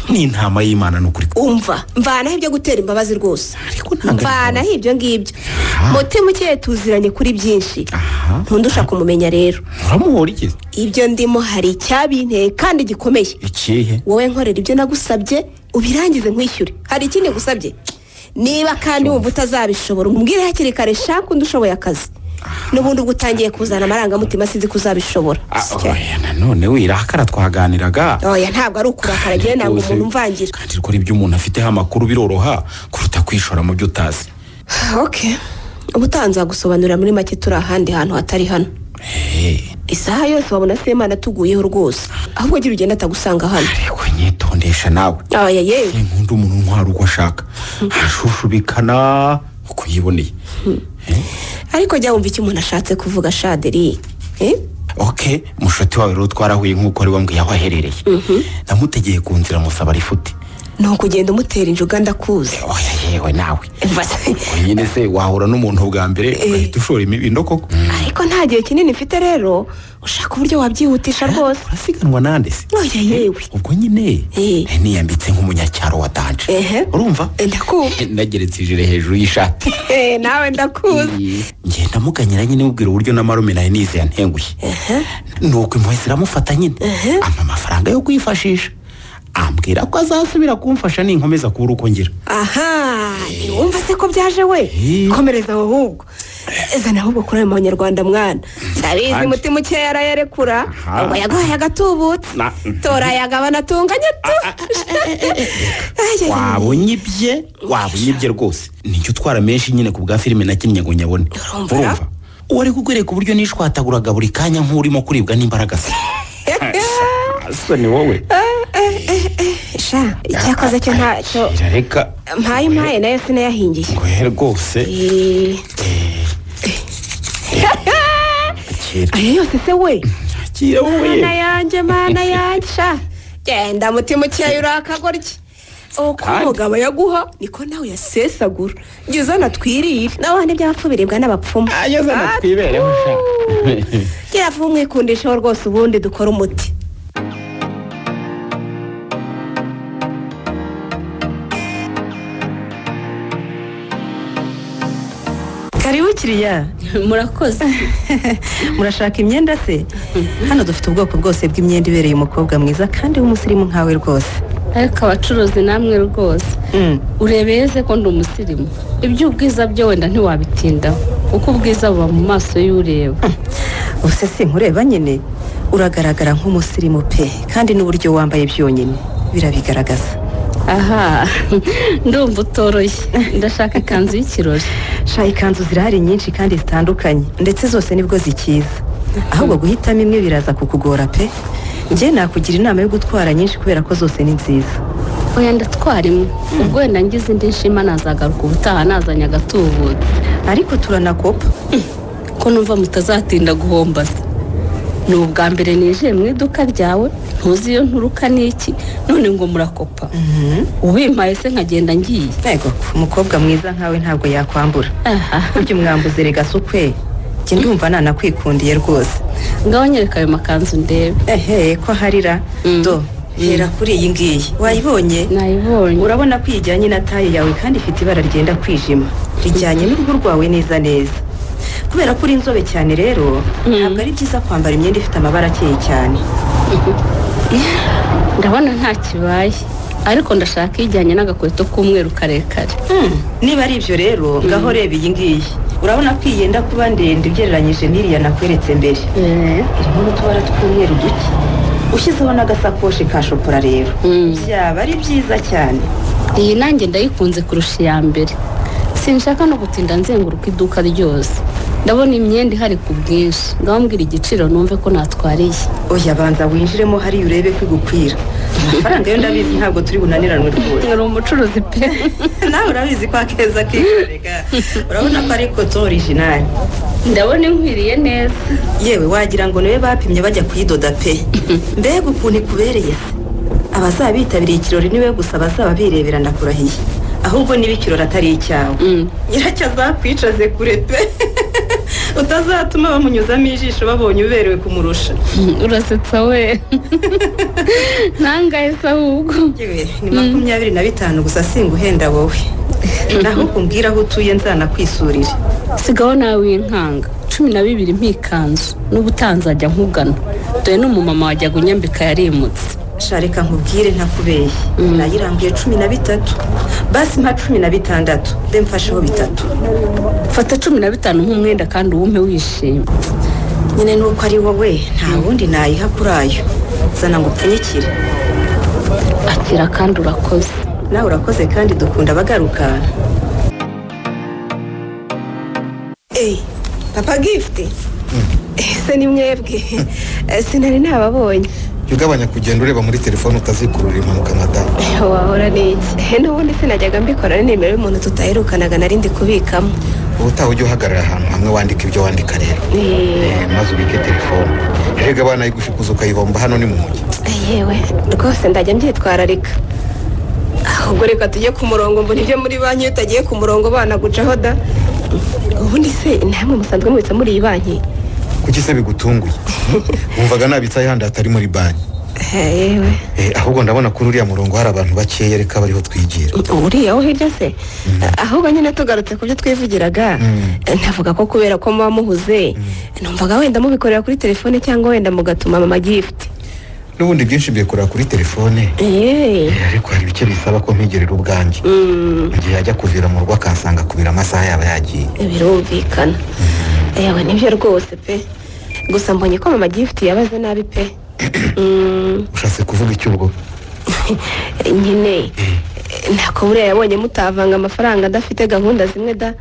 ni intama y'imana ni ukuri umva mvanaho ibyo gutera imbabazi rwose ariko ntabwo ari- mvanaho ibyo ngibyo mutima ukeye tuziranye kuri byinshi Aha. ntundusha kumumenya rero uramuhora igize ibyo ndimo hari icyabinteye kandi gikomeye ikihe wowe nkorera ibyo nagusabye ubirangize nkwishyure hari ikindi gusabye niba kandi wumva utazabishobora umubwire hakiri kare shaka undi ushoboye akazi n'ubundi ubwo utangiye kuzana amarangamutima sinzi ko uzabishobora Ah, Si cyo. oya nanone wirakara twaganiraga oya ntabwo ari ukurakara agiye ntabwo umuntu umvangira kandi rikora ibyo umuntu afiteho amakuru biroroha kuruta kwishora mu byo utazi ok ubu utanzagusobanurira muri make turi ahandi hantu hatari hano Eh, isaha yose wabona semana atuguyeho rwose ahubwo agira ugenda atagusanga hano ariko nyitondesha nawe oya yewe ni nkunda umuntu untwara uko ashaka ashushubikana uko yiboneye ariko jya wumva icyo umuntu ashatse kuvuga shaderi eh? ok mushuti wawe rero twarahuye nk'uko ari wambwiye aho aherereye namutegeye ku nzira musaba rifuti ni ukugenda umutera injuga ndakuzi oya yewe nawe Umva se, nyine se wahura n'umuntu bwa mbere ugahita ushora imibindo koko ariko nta gihe kinini mfite rero ushaka uburyo wabyihutisha rwose urasiganwa nande se oya yewe ubwo nyine Eh. eh, niyambitse nk'umunyacyaro wa danje Ehe. urumva Eh, ndakumva Eh, nageretse ijire hejuru y'ishati Eh, nawe ndakuzi njye ndamuganyira nyine mubwira uburyo na marume nayo nize yantenguye nuko impuhwe ziramufata nyine ampa amafaranga yo kwifashisha ambwira ko azasubira kumfasha ninkomeza kubura uko ngira aha wumva se ko byaje we komereza aho ahubwo zana ahubwo kuri ayo manyarwanda mwana ndabizi Ange. umutima ukeya arayarekura Aha. ngo yaguhaye agatubutse Na- tora ayagabana atunganye tu Ay, ay, ay. wabonye ibye wabonye ibye rwose nijya utwara menshi nyine ku bwa filime nakinnye ngo nyabone Urumva? uwo ari kukwereka uburyo nishwataguraga buri kanya nk'urimo kuribwa n'imbaraga se asa ni wowe sha icyakoze cyo ntacyo reka mpaye mpaye nayo sinayahingiye ngohe rwose Eh, kera ayo yose se we kira wowe mana yanjye mana yanjye sha genda mutima ukeya urakagorye uko Kandi- umugabo yaguha niko nawe yasesagura jya uzana twirire nawe hano iby'abapfu biribwa n'abapfumu ageze na twibereho sha gera vuba umwikundisheho rwose ubundi dukore umuti karibu kiriya murakoze murashaka imyenda se hano dufite ubwoko bwose bw'imyenda ibereye umukobwa mwiza kandi w'umusirimu nkawe rwose ariko abacuruzi namwe rwose Mm. urebeye se ko ndi umusirimu iby'ubwiza byo wenda ntiwabitindaho kuko ubwiza buba mu maso y'ureba ubuse si nkureba nyine uragaragara nk'umusirimu pe kandi n'uburyo wambaye byonyine birabigaragaza aha ndumva utoroshye ndashaka ikanzu y'ikirori sha ikanzu zirahari nyinshi kandi zitandukanye ndetse zose nibwo zikiza ahubwo guhitamo imwe biraza kukugora pe njye nakugira inama yo gutwara nyinshi kubera ko zose ni nziza oya ndatwara imwe ubwo wenda ngize indi nshima nazagaruka ubutaha nazanye agatubutse ariko turanakopa ko numva mutazatinda guhomba se ni ubwa mbere ninjiye mu iduka ryawe ntuzi iyo nturuka n'iki none ngo murakopa ubimpaye se nkagenda ngiye ntego umukobwa mwiza nkawe ntabwo yakwambura aha burya umwambuzi rega si ukwe njye ndumva nanakwikundiye rwose ngaho nyereka ayo makanzu ndebe ehe ko harira Mm. do hera kuri iyi ngiyi wayibonye nayibonye urabona ko ijyanye na taye yawe kandi ifite ibara ryenda kwijima rijyanye n'uruhu rwawe neza neza kubera ko uri inzobe cyane rero ntabwo ari byiza kwambara imyenda ifite amabara akeye cyane ndabona nta kibaye ariko ndashaka ijyanye n'agakweto k'umweru karekare niba ari ibyo rero ngaho reba iyi ngiyi urabona ko iyi yenda kuba ndende ugereranyije n'iriya nakweretse mbere irimo n'utubara tw'umweru duke ushyizeho n'agasakoshi ka shokora rero Mm. byaba ari byiza cyane iyi nanjye ndayikunze kurusha iya mbere sinshaka no gutinda nzenguruka iduka ryose ndabona imyenda ihari ku bwinshi ndabambwira igiciro numve ko natwariye oya banza winjiremo hariya urebe ko igukwira amafaranga yo ndabizi ntabwo turi bunaniranwe rwose ni umucuruzi pe nawe urabizi ko akeza kikorega urabona ko ari koto orijinali ndabona inkwiriye neza yewe wagira ngo niwe bapimye bajya kuyidoda pe mbega ukuntu ikubereye se abazaba bitabiriye ikirori niwe gusa bazaba birebera ndakurahiye ahubwo niba ikirori atari icyawe nyiracyo azakwicaze kure pe utazatuma bamunyuzamo ijisho babonye uberewe kumurusha urasetsa we ntangahise ahubwo yewe ni makumyabiri na bitanu gusa singuhenda wowe naho kumbwira aho utuye nzanakwisurire sigaho nawe winkanga cumi na bibiri mpikanzu n'ubutanzi ajya nkugana dore n'umumama wajyaga unyambika yarimutse shareka nkubwire ntakubeye nayirambuye cumi na bitatu basi mpa cumi na bitandatu mbe mfasheho bitatu fata cumi na bitanu nk'umwenda kandi uwumpe wishimye nyine nuko ari wowe nta wundi nayiha kuri ayo zana ngo upfunyikire akira kandi urakoze nawe urakoze kandi dukunda abagaruka eyi papa gifuti ese ni mwebwe sinari nababonye jya ugabanya kugenda ureba muri telefone utazikurura impanuka nka damu wahora n'iki n'ubundi sinajyaga mbikora ari nimero y'umuntu tutaherukanaga nari ndi kubikamo ubutaha ujya uhagarara ahantu hamwe wandika ibyo wandika rero Eh, maze ubike telefone erega abana yigushukuza ukayibomba hano ni mu mujyi yewe rwose ndajya mbyitwararika ahubwo reka tujye ku murongo mbona ibyo muri banki iyo utagiye ku murongo banagucaho da ubundi se namwe musanzwe mubitsa muri iyi banki kuki se bigutunguye wumvaga nabitsaho ahandi hatari muri banki yewe Eh, ahubwo ndabona kuri uriya murongo hari abantu bakeya reka bariho twigira uriya wo hirya se ahubwo nyine tugarutse ku byo twivugiraga ntavuga ko kubera ko muba muhuze numvaga wenda mubikorera kuri telefone cyangwa wenda mugatuma mama gifuti n'ubundi byinshi mbikora kuri telefone yewe Eh, ariko hari ibice bisaba ko mpigerera ubwanjye igihe yajya kuvira mu rugo akansanga kubira amasaha yaba yagiye birumvikana yewe nibyo rwose pe gusa mbonye ko mama gifuti yabaze nabi pe Mm, ushatse kuvuga icyo ubwo nyine ntako buriya yabonye mutavanga amafaranga adafite gahunda zimwe da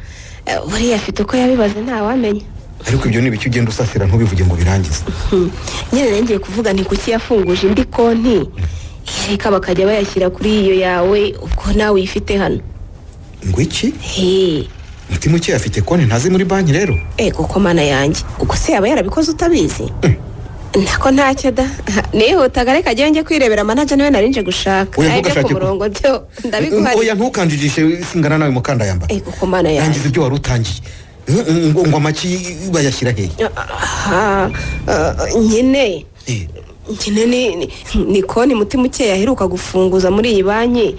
Eh, buriya afite uko yabibaze ntawamenya ariko ibyo ni ibice ugenda usasira ntubivuge ngo birangize Hmm. nyine nongeye kuvuga nti kuki yafunguje indi konti reka bakajya bayashyira kuri iyo yawe ubwo nawe uyifite hano ngo iki he mutima ukeye afite konti ntazi muri banki rero ego ko mana yanjye ubwo se yaba yarabikoze utabizi nako ntacyo da nihutaga reka ajyayo njye kwirebera manaja niwe nari nje gushaka Oya, nawe ntugashake byo ku ku- murongo byo oya ndabiguhariye ntukanjijishe singana nawe mukandayamba ego ko mana yanjye rangiza ibyo wari utangiye ngo ngo amaki bayashyira hehe aha eh, nyine Eh, nyine ni ni- ni konti mutima ukeye aheruka gufunguza muri iyi banki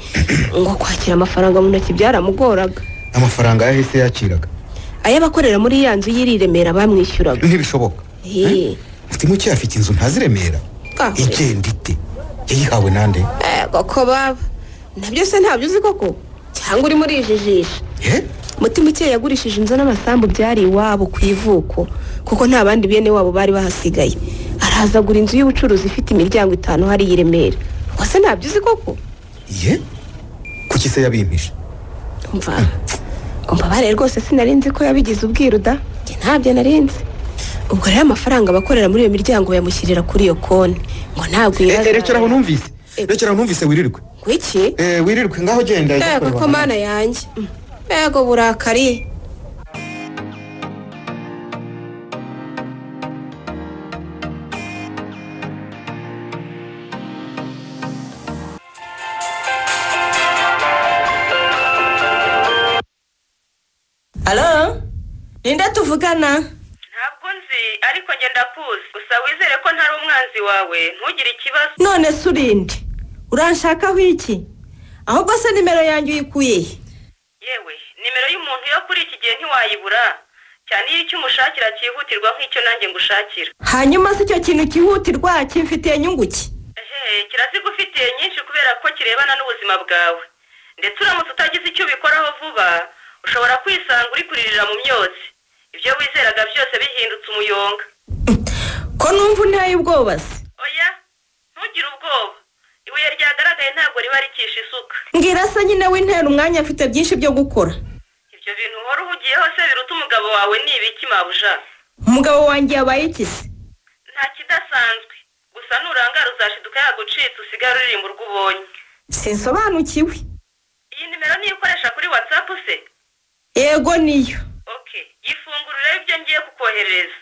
ngo kwakira amafaranga mu ntoki byaramugoraga amafaranga yahise yakiraga ayabakorera muri ya nzu y'iri i remera bamwishyuraga ntibishoboka Eh, mutima ukeye afite inzu ntazi i remera Ah. igenda ite yayihawe nande ego ko baba nabyo se ntabyo uzi koko cyangwa urimo urijijisha Eh? mutima ukeye yagurishije inzu n'amasambu byari iwabo ku ivuko kuko nta bandi bene wabo bari bahasigaye araza agura inzu y'ubucuruzi ifite imiryango itanu hariya i remera wase ntabyo uzi koko ye kuki se yabimpishe umva umbabare rwose sinari nzi ko yabigize ubwiru da Njye ntabyo nari nzi ubwo rero amafaranga abakorera muri iyo miryango bayamushyirira kuri iyo konti ngo ntabwo Eh, eh, rekera aho yibaza numvise rekera aho numvise wirirwe wiki Eh, wirirwe ngaho genda ujya yego kureba ko mana yanjye yego burakari alo ninde tuvugana ntabwo nzi ariko ngenda kuzi gusa wizere ko ntari umwanzi wawe ntugire ikibazo none se urinde uranshakaho iki ahubwo se nimero yanjye uyikuye he yewe nimero y'umuntu yo kuri iki gihe ntiwayibura cyane iyo icyo umushakira cyihutirwa nk'icyo nanjye ngushakira hanyuma se icyo kintu cyihutirwa kimfitiye inyungu ki ehe kirazigufitiye nyinshi kubera ko kirebana n'ubuzima bwawe ndetse uramutse utagize icyo ubikoraho vuba ushobora kwisanga uri kuririra mu myotsi ibyo wizeraga byose bihindutse umuyonga ko numva unteye ubwoba se oya ntugire ubwoba ibuye ryagaragaye ntabwo riba rikisha isuka mbwira se nyine wintera umwanya mfite byinshi byo gukora ibyo bintu uhora uhugiyeho se biruta umugani umugabo wawe ni ibiki mabuja umugabo wanjye yabaye ikizi nta kidasanzwe gusa nurangara uzashiduka yagucitse usigare uririmba urwo ubonye sinsobanukiwe iyi nimero niyo ukoresha kuri watsapu se yego niyo oke yifungurire ibyo ngiye kukoherereza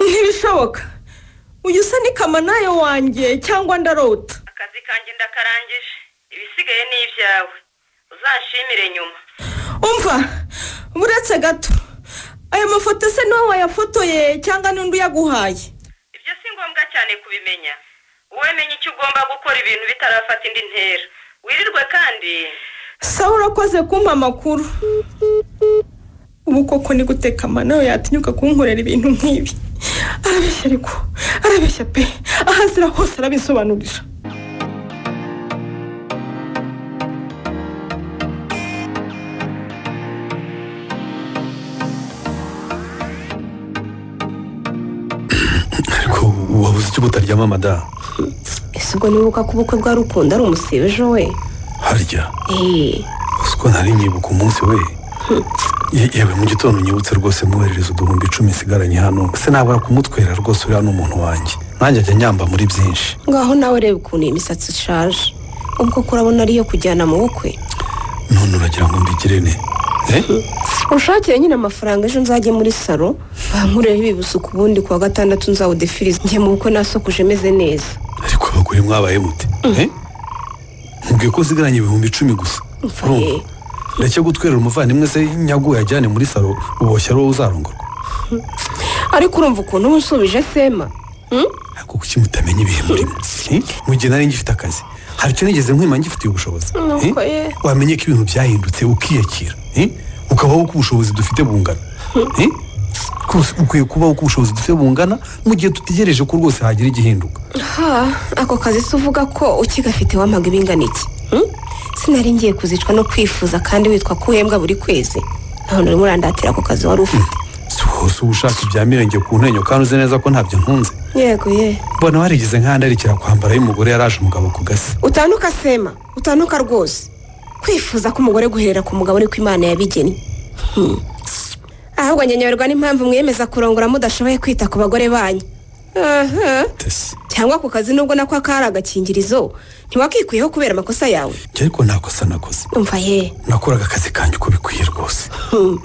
ntibishoboka uyu usa n'ikamanani wanjye cyangwa ndarota akazi kanjye ndakarangije ibisigaye ni ibyawe uzanshimire nyuma umva buretse gato aya mafoto se niwe wayafotoye cyangwa n'undi uyaguhaye ibyo si ngombwa cyane kubimenya wowe menya icyo ugomba gukora ibintu bitarafata indi ntera wirirwe kandi sawa urakoze kumpa amakuru ubu koko ni gute kamanayo yatinyuka kunkorera ibintu nk'ibi arabeshya ariko arabeshya pe aho azira hose arabisobanurira ariko wabuze icyo butaryama madamu ese ubwo nibuka ko ubukwe bwa rukundo ari umusebeje we harya eee uzi ko ntari nyibuka umunsi we Ye- yewe mu gitondo unyibutse rwose mwoherereza uduhumbi icumi nsigaranye hano se nabura kumutwera rwose uriya ni umuntu wanjye nanjye ajya nyamba muri byinshi ngaho nawe reba ukuntu iyi misatsi ishaje ubwo ko urabona ariyo kujyana mu bukwe none uragira ngo mbigire ne Eh? ushakire nyine amafaranga ejo nzajye muri salo bankureho ibibusuku ubundi kuwa gatandatu nzawudefiriza njye mu bukwe nasokuje meze neza ariko abagore mwabaye mute Eh? mubwiye ko usigaranye ibihumbi icumi gusa urumva ndetse gutwerera umuvandimwe se nyaguye ajyane muri salo uboshye ari wowe uzarongorwa ariko urumva ukuntu uba unsubije sema hmm? ariko kuki mutamenya ibihe murimo Eh? mu gihe nari ngifite akazi hari icyo nigeze nkwima ngifitiye ubushobozi Eh? nuko ye wamenye ko ibintu byahindutse ukiyakira eh? ukabaho uko ubushobozi dufite bungana Eh? rwose ukwiye kubaho uko ubushobozi dufite bungana mu gihe dutegereje ko rwose hagira igihinduka ha ako kazi se uvuga ko ukigafite wampaga ibingana iki hmm? sinari ngiye kuzicwa no kwifuza kandi witwa ko uhembwa buri kwezi ntabwo urimo urandatira ako kazi wari ufite si wose uba ushaka ibya mirenge ku ntenyo kandi uzi neza ko ntabyo nkunze yego ye mbona warigeze nkandarikira kwambara y'umugore yaraje umugabo ku gasi utanuka sema utanuka rwose kwifuza ko umugore guherera ku mugabo ariko imana yabigennye Hmm. ahubwo nyanyoberwa n'impamvu mwiyemeza kurongora mudashoboye kwita ku bagore banyu Aha. cyangwa ako kazi nubwo nako kari agakingirizo ntiwakikuyeho kubera amakosa yawe njye ariko nta kosa nakoze umva ye nakoraga akazi kanjye uko bikwiye rwose Hmm.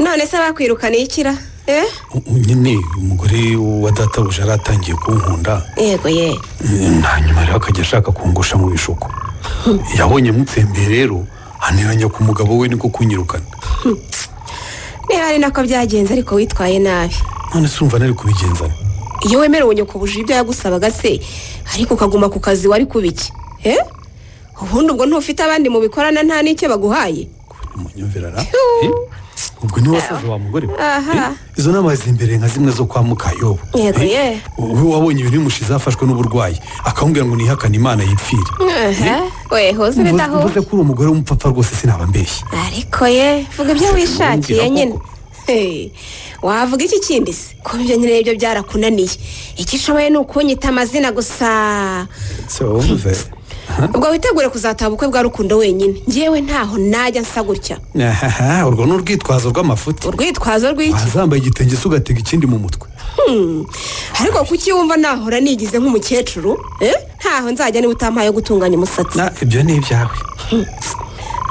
none se bakwirukana ikira eh U- u- nyine umugore wa databuja yari atangiye kunkunda yego ye hanyuma rero akajya ashaka kungusha mu bishuko yabonye mutsembe rero aniranya ku mugabo we niko kunyirukana ntihari nako byagenze ariko witwaye nabi none se urumva nari kubigenzana iyo wemera ubunyokobuje ibyo yagusabaga se ariko ukaguma ku kazi wari kubiki eh ubundi ubwo ntufite abandi mubikorana nta n'icyo baguhaye munyumvirara ubwo niwe wasaza wa mugore we aha izo nama zimbere nka zimwe zo kwa mukayobo yego ye we wabonye ibintu bimushize yafashwe n'uburwayi akamubwira ngo nihakane imana yipfire aha we hoze Mvuze- ibidaho mvuze ko uri umugore w'umupfapfa rwose sinaba mbeshye ariko ye vuga ibyo wishakiye nyine Hey, wavuga iki kindi se kuba ibyo nyine ibyo byarakunaniye icyo ushoboye ni ukunyita amazina gusa so mvuze ubwo witegure kuzataba ubukwe bwa rukundo wenyine ngewe ntaho najya nsa gutya ahaha urwo ni urwitwazo rw'amafuti urwitwazo rw'iki wazambaye igitenge se ugatega ikindi mu mutwe Hmm. ariko kuki wumva nahora nigize nk'umukecuru Eh? ntaho nzajya niba utampaye gutunganya umusatsi Na, ibyo ni ibyawe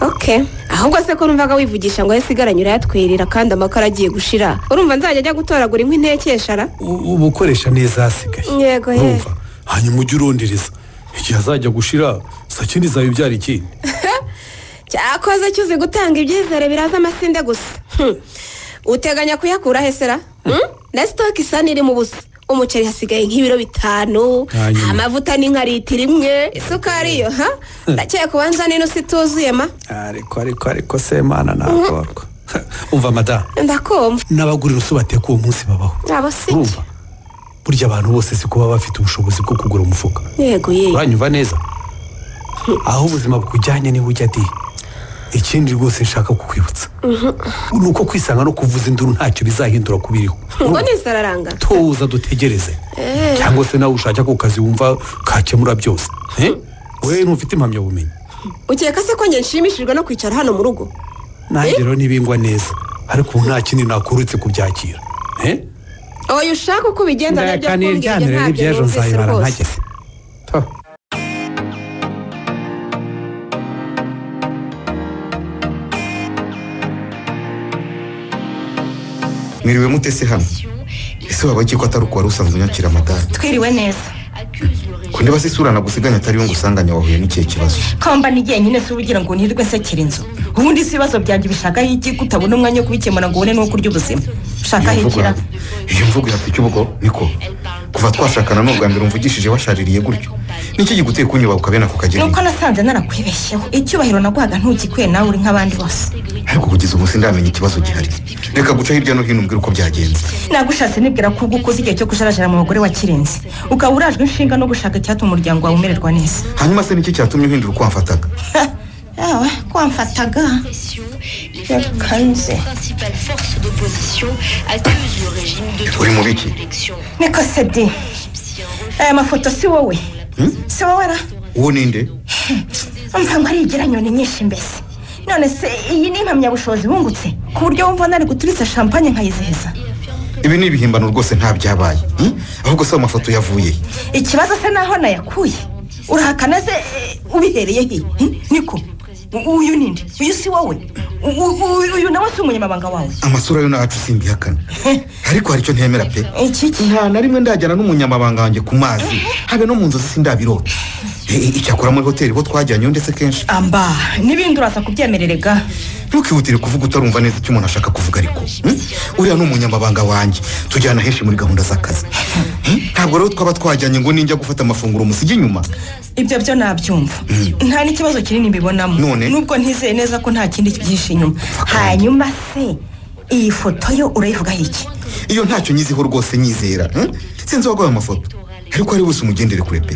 ok ahubwo se ko numvaga wivugisha ngo yasigaranye urayatwerera kandi amakara agiye gushira urumva nzajya ajya gutoragura inkwi ntekeshara U- uba ukoresha neza hasigaye yego ye urumva hanyuma ujye urondereza igihe azajya gushira saa kindi zabibyara ikindi cyakoze cyuzi gutanga ibyizere biraza amasinde gusa Hmm. uteganya kuyakura hesera na sitoke isa n'iri mu busa umuceri hasigaye nk'ibiro bitanu Hanyuma. amavuta ni nka litiro imwe isukari yo ha ndakeka ubanza nino situzuye ma ariko ariko ariko se mana nagorwa umva madamu ndakumva n'abagurira uso bateka uwo munsi babaho abo si urumva burya abantu bose si kuba bafite ubushobozi bwo kugura umufuka yego ye uranyumva neza aho ubuzima bukujyanye niho ujya di ikindi rwose nshaka kukwibutsa ni uko kwisanga no kuvuza induru ntacyo bizahindura ku biriho ngo nisararanga tuza dutegereze cyangwa se nawe ushaka ako kazi wumva kakemura byose Eh? we ntufite impamyabumenyi ukeka se ko njye nshimishijwe no kwicara hano mu rugo nanjye rero ntibingwa neza ariko ubu nta kindi nakurutse kubyakira eh? oya ushaka uko ubigenda nabyo kumbwira ndayakanira iryanire ntabyo n'iby'ejo numvise nzayibara rwose ntageze mwiriwe mute se hano ese waba iki ko atari uko wari usanzwe unyakira amadari twiriwe neza kundi basi isura nagusiganya atari yo ngusanganya wahuye n'ikihe kibazo kambana igihe nyine si ubugira ngo nirwe nsekera inzu ubundi si ibibazo byanjye ubishakaho iki ko utabona umwanya wo kubikemura ngo ubone n'uwo kurya ubuzima ushakaho Iyo mvugo ikira ya- iyo mvugo yafite icy'ubugo niko kuva twashakana n'ubwa mbere umvugishije washaririye gutyo n'iki giguteye kunyuba ukabena ku kageni nuko nasanze narakwibeshyeho icyubahiro naguhaga ntukikuye nawe uri nk'abandi bose ariko kugeza ubu sindamenya ikibazo gihari reka guca hirya no hino umbwire uko byagenze nagushatse nibwira ko ubwo ukoze igihe cyo kujarajara mu bagore wakirenze ukaba urajwe inshinga no gushaka icyatuma umuryango wawe umererwa neza hanyuma se n'iki cyatumye uhindura uko wamfataga yawe kwamfataga yakanze uri mu biki niko se di aya mafoto si wowe si wowe ra uwo ninde umva ngo arigira nyoni nyinshi mbese none se iyi ni impamyabushobozi bungutse ku buryo wumva nari guturitsa shampanye nkayizihiza ibi ni ibihimbano rwose nta byabaye hmm? ahubwo se amafoto yavuye he? ikibazo se naho nayakuye urahakana se eh, ubihereye he hmm? niko U- uyu ninde uyu si wowe U- u- uyu nawe si umunyamabanga wawe amasura yo nacu simbihakana ariko hari icyo ntemera pe iki nta na rimwe ndajyana n'umunyamabanga wanjye ku mazi habe no mu nzozi sindabirota E, e, icyakora muri hoteli bo twajyanyeyo ndetse kenshi amba n'ibindi uraza kubyemererega ntukihutire kuvuga utarumva neza icyo umuntu ashaka kuvuga ariko hmm? uriya ni umunyamabanga wanjye tujyana henshi muri gahunda z'akazi Hmm? ntabwo rero twaba twajyanye ngo ninjya gufata amafunguro musige inyuma ibyo byo nabyumva nta n'ikibazo kinini mbibonamo None? nubwo ntizeye neza ko nta kindi byihishe inyuma hanyuma se iyi foto yo urayivugaho iki iyo ntacyo nyiziho rwose nyizera hmm? sinzi waguhaye amafoto ariko ari bose umugendere kure pe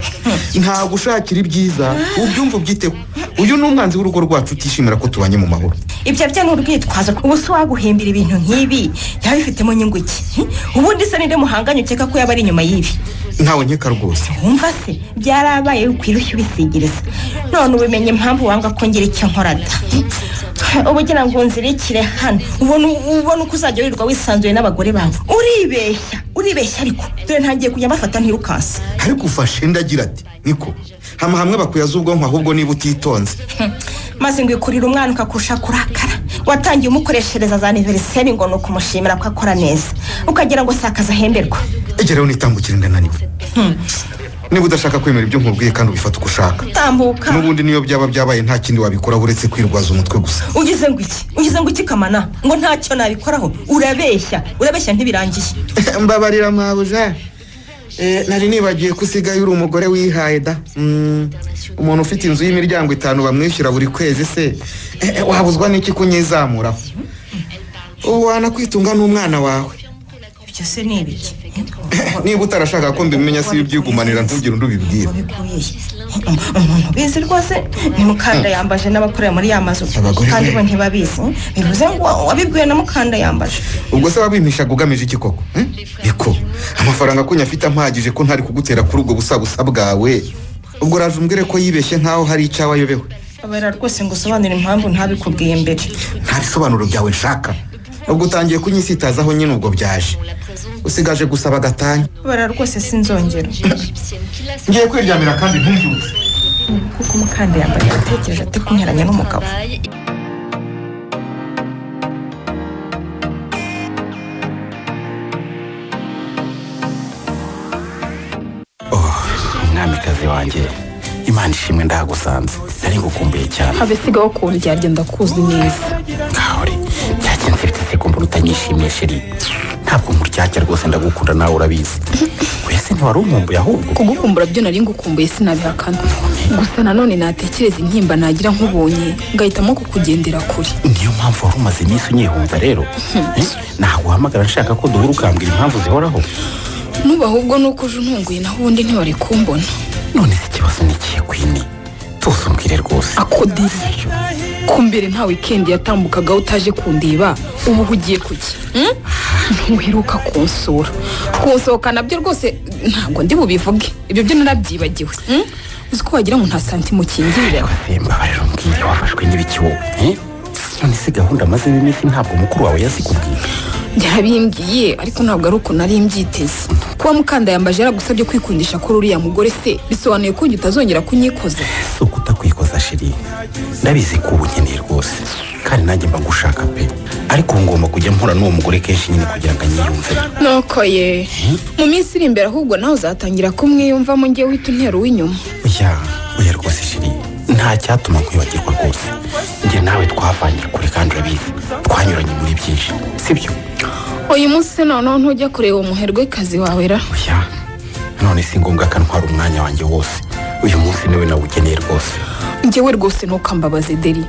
ntabwo ushakira ibyiza ubyumva ubyiteho uyu ni umwanzi w'urugo rwacu utishimira ko tubanye mu mahoro ibyo byo ni urwitwazo ubu se waguhimbira ibintu nk'ibi yaba bifitemo inyungu iki Hmm? ubundi se ninde muhanganye ukeka ko yaba ari inyuma y'ibi ntawe nkeka rwose wumva se byarabaye ukwirushya ubisigiriza none ubimenye impamvu wanga ko ngira icyo nkorada ubugira ngo nzirikire hano ubona ubona uko uzajya wirirwa wisanzuye n'abagore bawe uribeshya uribeshya ariko dore ntangiye kujya mbafata ntirukanse ariko ufashe ndagira ati niko hama hamwe bakuyaza ubwonko ahubwo niba utitonze maze ngo ikurire umwana ukakurusha kurakara watangiye umukoreshereza za aniveriseri ngo ni ukumushimira ko akora neza ukagira ngo sakaza ahemberwa egera rero nitambukire ndananiwe niba udashaka kwemera ibyo nkubwiye kandi ubifata uko ushaka tambuka n'ubundi niyo byaba byabaye nta kindi wabikoraho uretse kwirwaza umutwe gusa ugize ngo iki ugize ngo iki kamana ngo ntacyo nabikoraho urabeshya urabeshya ntibirangiye mbabarira mabuja Eh, nari nibagiwe ko usigaye uri umugore wihaye da Mm, umuntu ufite inzu y'imiryango itanu bamwishyura buri kwezi se eh, eh, wabuzwa n'iki kunyizamuraho ubu wanakwitunga n'umwana wawe ibyo se ni ibiki niba utarashaka ko mbimenya si ibyigumanira ntugire undi ubibwira umuntu ubizi rwose ni mukanda yambaje n'abakorera muri ya mazu Abagore kandi be. bo ntibabizi bivuze ngo wabibwiwe na mukanda yambaje ubwo se wabimpishaga ugamije iki koko hmm? niko amafaranga akunya afite ampagije ko ntari kugutera kuri ubwo busabusa bwawe ubwo raje umbwire ko yibeshye nk'aho hari icyawe ayobewe abera rwose ngo usobanure impamvu ntabikubwiye mbere nta bisobanuro byawe nshaka ubwo utangiye kunyisitazaho nyine ubwo byaje usigaje gusaba gatanya abera rwose sinzongera ngiye kwiryamira kandi ntumbyutse kuko umukanda yambaye yatekereje ati kunyuranya n'umugabo umwamikazi wanjye imana ishimwe ndahagusanze nari ngukumbuye cyane abisigaho kundyarya ndakuzi neza nkahore byagenze mfite sekundu utanyishimiye sheri ntabwo nkuryarya rwose ndagukunda nawe urabizi wese ntiwari umwumbuye ahubwo kugukumbura byo nari ngukumbuye sinabihakana gusa nanone natekereza intimba nagira nkubonye ngahitamo kukugendera kure niyo mpamvu wari umaze iminsi unyihunza rero Eh? naguhamagara nshaka ko duhura ukambwira impamvu zihoraho nuba ahubwo nuko uje untunguye naho ubundi ntiwari kumbona none se ikibazo ni ikihe kwini tuzi umbwire rwose akodiri ku mbere nta wikendi yatambukagaho utaje kundeba ubu uhugiye kuki hmm? ntuheruka kunsura kunsohoka nabyo rwose ntabwo ndi bubivuge ibyo byo narabyibagiwe hmm? uzi ko wagira ngo nta santimu ukingirira mbabarira umbwire wafashwe n'ibiki wowe eh? none se gahunda amazemo iminsi ntabwo mukuru wawe yazikubwiye yarabimbwiye ariko ntabwo ari ukuntu nari mbyiteze kuba mukanda yambaje yaragusabye kwikundisha ko uriya mugore se bisobanuye ko njye utazongera kunyikoza si uko utakwikoza shiri ndabizi ko uba unkeneye rwose kandi nanjye mba ngushaka pe ariko ubu ngomba kujya mpura n'uwo mugore kenshi nyine kugira ngo anyiyumvire nuko ye mu minsi iri imbere ahubwo nawe uzatangira kumwiyumvamo njye wihita untera uw'inyuma oya oya rwose shiri nta cyatuma nkwibagirwa rwose njye nawe twavanye kure kandi urabizi twanyuranye muri byinshi sibyo uyu munsi se noneho ntujya kureba umuherwe kazi wawe ra none si ngombwa akantwara umwanya wanjye wose uyu munsi niwe nawugeneye rwose njyewe rwose ntukambabaze deri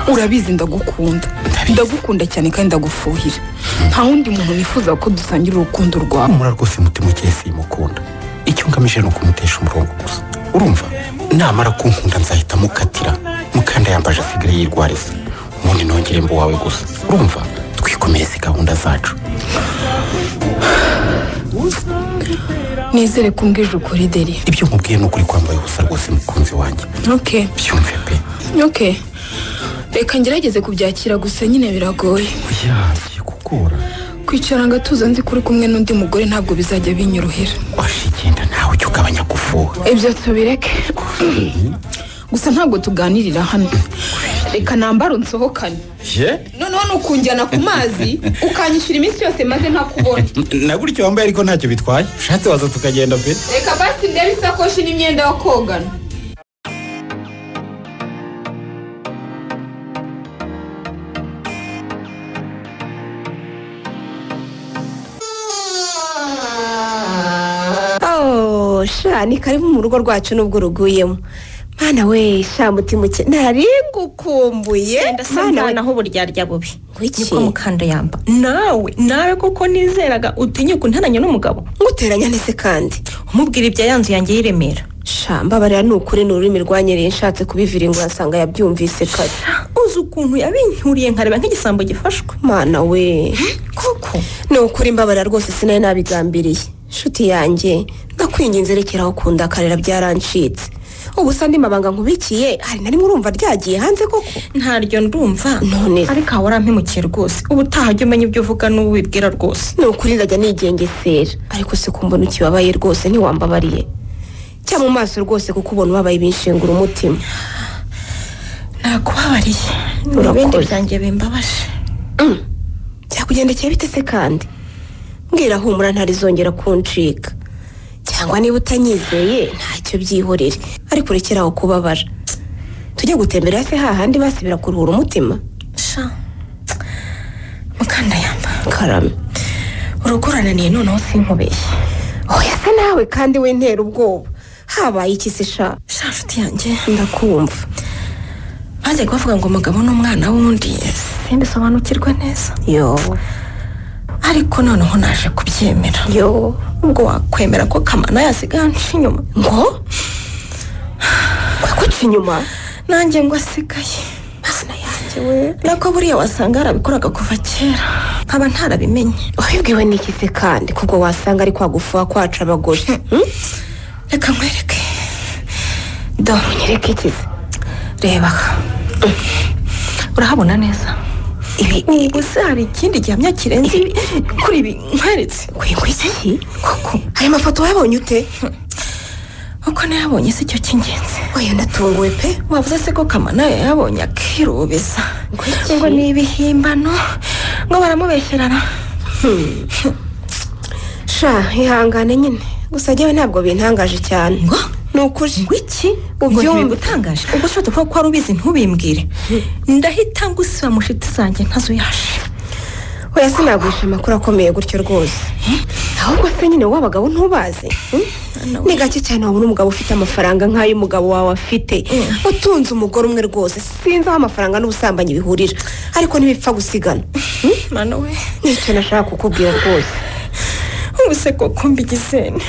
urabizi ndagukunda ndagukunda cyane kandi ndagufuhira nta wundi muntu nifuza ko dusangira urukundo rwawe humura rwose mutima ukeye simukunda icyo ngamije ni ukumutesha umurongo gusa urumva namara kunkunda nzahita mukatira mukanda yambaje asigaye yirwariza ubundi nongere mba uwawe gusa urumva twikomereze gahunda zacu nizere ko mbwije ukuri deri ibyo nkubwiye ni ukuri kwambaye ubusa rwose mukunzi wanjye oke byumve pe oke reka ngerageze kubyakira gusa nyine biragoye oya bigiye kugora kwicara ngo atuze nzi ko uri kumwe n'undi mugore ntabwo bizajya binyorohera washigenda nawe ujya ugabanya gufuha ibyo tubireke gusa ntabwo tuganirira hano reka nambare unsohokane ye noneho nukunjyana ku mazi ukanyishyura iminsi yose maze ntakubona na gutyo wambaye ariko ntacyo bitwaye ushatse waza tukagenda pe reka basi ndebe isakoshi n'imyenda yo kogana Oh, sha ni karibu mu rugo rwacu nubwo uruguyemo mwana we sha mutima uke ntari ngukumbuye ndasanga naho uburyarya bubi niko mukanda yamba nawe nawe koko nizeraga utinya kuntananya n'umugabo nguteranya nese kandi umubwira ibya yanzu yanjye y'iremera sha mbabarira ni ukuri ni ururimi rwanyereye nshatse kubiviringura asanga yabyumvise kare uzi ukuntu yabinyuriye nkareba nk'igisambo gifashwe mana we koko ni ukuri mbabarira rwose sinari nabigambiriye nshuti yanjye ndakwinginze rekeraho kunda karera byarancitse ubu se andi mabanga nkubikiye hari na rimwe urumva ryagiye hanze koko ntaryo ndumva none ariko aho urampemukiye rwose ubutaha jya umenya ibyo uvuga n'uwo ubibwira rwose ni ukuri ndajya nigengesera ariko se kumbona ukibabaye rwose ntiwambabariye cya mu maso rwose kuko ubona ubabaye binshengura umutima nakubabariye ni ibindi byanjye bimbabaje byakugendekeye bite se kandi mbwira humura ntarizongera kuncika cyangwa niba utanyizeye ntacyo byihorere ariko urekeraho kubabara tujye gutemberera se hahandi basibira kuruhura umutima sha mukandayamba karame urugo urananiye noneho sinkubeshye oya se nawe kandi we ntera ubwoba habaye iki se sha sha nshuti yanjye ndakumva bagiye kubavuga ngo umugabo n'umwana wundi simbisobanukirwe neza yo ariko noneho naje kubyemera yo ubwo wakwemera ko kamana yasigaye anca inyuma ngo wakuca inyuma nanjye ngo asigaye masina yanjye we nako buriya wasanga yarabikoraga kuva kera nkaba ntarabimenye wabibwiwe n'iki se kandi kubwo wasanga ari kwagufuha kwaca abagore reka nkwereke dore unyereke iki se reba urahabona neza ubwo se hari ikindi gihamya kirenze ibi kuri ibi nkweretse wingwiki koko aya mafoto wayabonye ute uko nayabonye si cyo cy'ingenzi oya ndatunguwe pe wavuze se ko kamana yayabonye akirubeza ngo ni ibihimbano ngo baramubesherana sha ihangane nyine gusa njyewe ntabwo bintangaje cyane ngo ni ukuri wiki ubwo ntibibutangaje ubwo ushobora kuba ko wari ubizi ntubimbwire ndahita ngusiba mu nshuti zanjye ntazo yaje oya sinagurisha amakuru akomeye gutyo rwose ahubwo se nyine wowe abagabo ntubazi ni gake cyane wabona umugabo ufite amafaranga nk'ay'umugabo wawe afite utunze umugore umwe rwose sinzi aho amafaranga n'ubusambanyi bihurira ariko ntibipfa gusigana nicyo nashaka kukubwira rwose ubuse koko mbigizene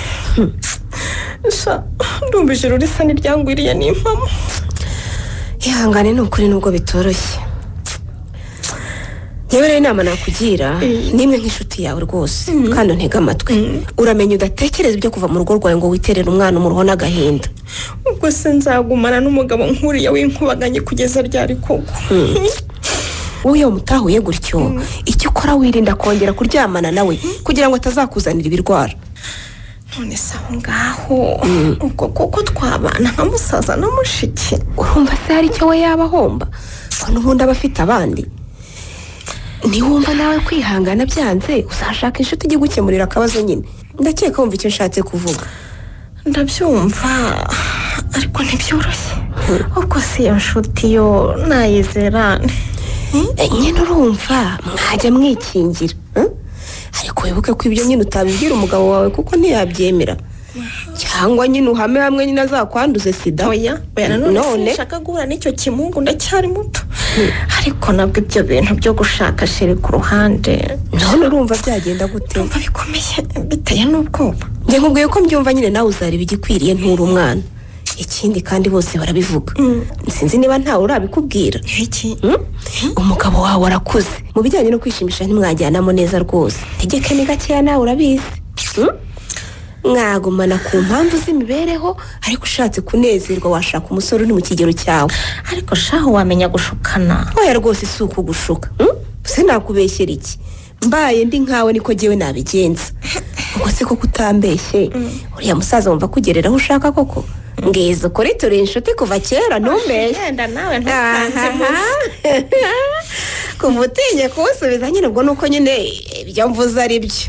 ndumva ijoro risa n'iryangwiriye n'impamo ihangane ni ukuri nubwo bitoroshye yewe rero inama nakugira nimwe nk'inshuti yawe rwose kandi untega amatwi uramenya udatekereza ibyo kuva mu rugo rwawe ngo witerere umwana umuruho n'agahinda ubwo se nzagumana n'umugabo nk'uriya w'inkubaganye kugeza ryari koko wowe iyo mutahuye gutyo icyo ukora wirinda kongera kuryamana nawe kugira ngo atazakuzanira ibirwara none se aho ngaho ubwo kuko twabana nka musaza na mushiki urumva se hari icyo we yaba ahomba ko n'ubundi aba afite abandi niwumva nawe kwihangana byanze uzashaka inshuti ijya gukemurira akabazo nyine ndakeka wumva icyo nshatse kuvuga ndabyumva ariko ntibyoroshye ubwo si iyo nshuti yo nayizerane nyine urumva mwajya mwikingira eh? ariko wibuke ko ibyo nyine utabibwira umugabo wawe kuko ntiyabyemera cyangwa nyine uhame hamwe nyine azakwanduze sida oya oya nanone nshaka guhura n'icyo kimungu ndacyari muto ariko nabwo ibyo bintu byo gushaka sheri ku ruhande none urumva byagenda gute urumva bikomeye biteye n'ubwoba njye nkubwiye ko mbyumva nyine nawe uzareba igikwiriye nturi umwana ikindi kandi bose barabivuga sinzi niba ntawe urabikubwira iki umugabo wawe arakuze mu bijyanye no kwishimisha ntimwajyanamo neza rwose tegeke ni gakeya nawe urabizi Hmm? mwagumana ku mpamvu z'imibereho ariko ushatse kunezerwa washaka umusore uri mu kigero cyawe ariko shaho wamenya gushukana oya rwose si ukugushuka hmm? se nakubeshyera iki mbaye ndi nkawe niko jyewe nabigenza ubwo se koko utambeshye uriya musaza wumva kugerera aho ushaka koko ngizo ukuri turi inshuti kuva kera ntumbeshye yenda nawe ntukanze munsi kuva utinye kuwusubiza nyine ubwo nuko nyine ibyo mvuze ari byo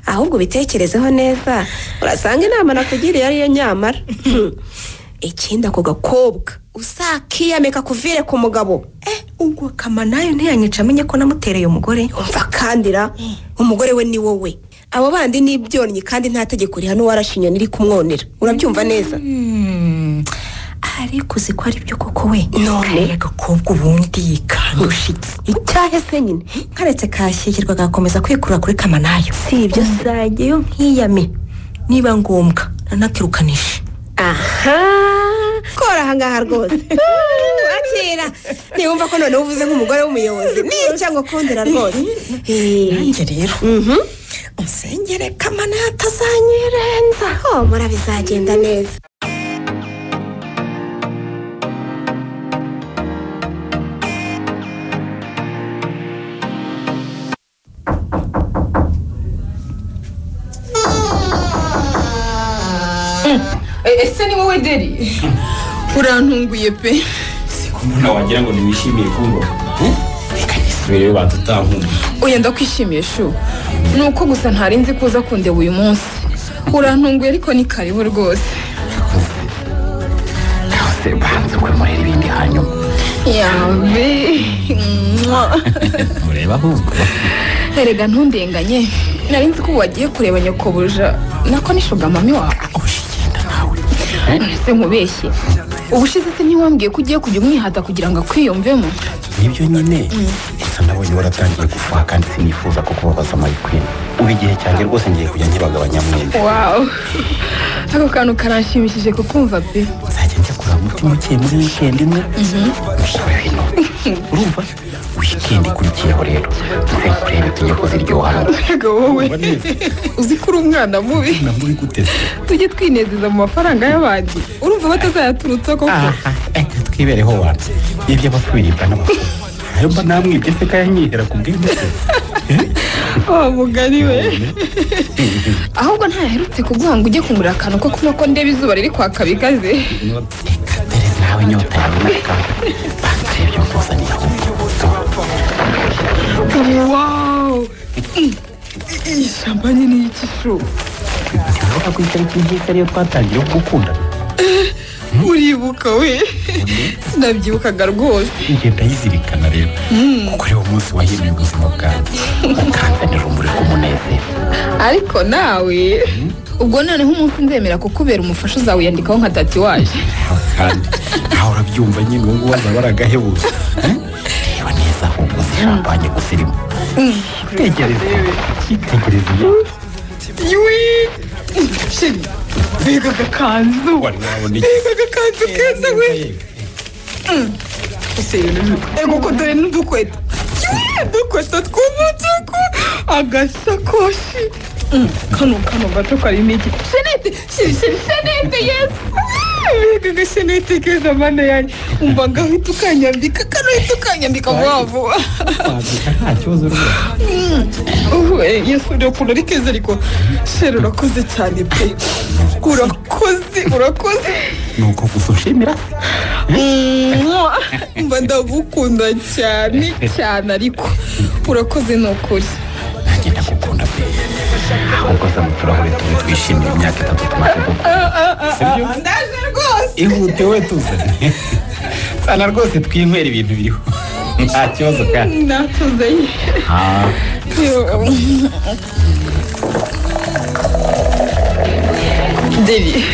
ahubwo ubitekerezeho neza urasanga inama nakugiriye ariyo nyamara ikindi ako gakobwa uzakiyameka kuvire ku mugabo ubwo kama nayo ntiyanyica amenye ko namutereye umugore umva kandira umugore we ni wowe abo bandi ni ibyonnyi kandi nta tegeko rihana uwarashe inyoni iri kumwonera urabyumva neza ariko uzi ko ari byo koko we None? kariya gakobwa ubundi yikandushitse icyahe se nyine karetse kashyigirwa agakomeza kwikurura kuri kamanayo si ibyo se yo nkiyame niba ngombwa nanakirukanishe aha kora ahangaha rwose wakira ntiwumva ko noneho uvuze nk'umugore w'umuyobozi nica ngo kundira rwose nanjye rero usengere kamana atazanyirenza ho murabizagenda neza ese ni wowe deri urantunguye pe umuntu wagira ngo ntiwishimiye kumva reka nisubire banza utankunze oya ndakwishimiye shu ni uko gusa ntari nzi kuza kundeba uyu munsi urantunguye ariko ni karibu rwose hose banza ukwemerera ibindi hanyuma yabe mwah. ureba ahubwo erega ntundenganye nari nzi ko wagiye kureba nyokobuja nako nishuga mami wawe ese nkubeshye ubushize se ntiwambwiye ko ugiye kujya umwihata kugira ngo akwiyumvemo nibyo nyine gusa nabonye waratangiye gufuha kandi sinifuza ko kubabaza mayikwini ubu igihe cyanjye rwose ngiye kujya nkibagabanya mwembi wawu ako kantu karanshimishije kukumva pe nzajya njya kureba umutima ukeye muri wikendi imwe musore wino urumva wikendi ikurikiyeho rero muze kureba itegeko ziryoha ego wowe uzi ko uri umwana mubi nabwo uri guteze tujye twinezeza mu mafaranga y'abandi urumva batazayaturutsa koko aha reka twibereho wanze ibyo abakwirinda n'abakuru ayo mba namwibye se kayanyihera ku bw'ibyo wa mugari we ahubwo ntayaherutse kuguha ngo ujye kungurira akantu ko kunywa ko ndeba izuba riri kwaka bikaze reka dore nawe inyota yawe n'akantu banza ibyo nkuzaniye ahubwo wawu iyi shambanye ni iki shu ntiwabona ko itariki nziza ariyo twatangiye gukundana uribuka we sinabyibukaga rwose njye ndayizirikana rero kuko ari wo munsi wahimye ubuzima bwanjye ukanzanira urumuri rw'umunezero ariko nawe ubwo noneho umunsi nzemera kukubera umufasha uzawiyandikaho nka tati waje Aho kandi aho urabyumva nyine ubu ngubu azaba ari agahebuje Eh? reba neza ahubwo si shampanye gusa irimo tegereza tegereza iyo iwi sheri mbega agakanzu wari wabona iki mbega agakanzu keza we ese ego ko dore n'udukweto Iwi, udukweto tw'umutuku agasakoshi Mm, kano kano gato karimo iki shenete sheri sheri shenete yesi mbega gashya nitegereza amande yanjye umva ngahita ukanyambika kanahita ukanyambika vuba vuba wabyuka nta kibazo rwose yesu urakuntu ari keza ariko sheri urakoze cyane pe urakoze urakoze nuko gusa ushimira Mwah! mba ndagukunda cyane cyane ariko urakoze ni ukuri ahubwo turahure tube twishimira imyaka itatu tumaze gukora ndaje rwose ihute we tuzane sana rwose twinywera ibintu biriho nta kibazo kandi natuzanye Ah, deri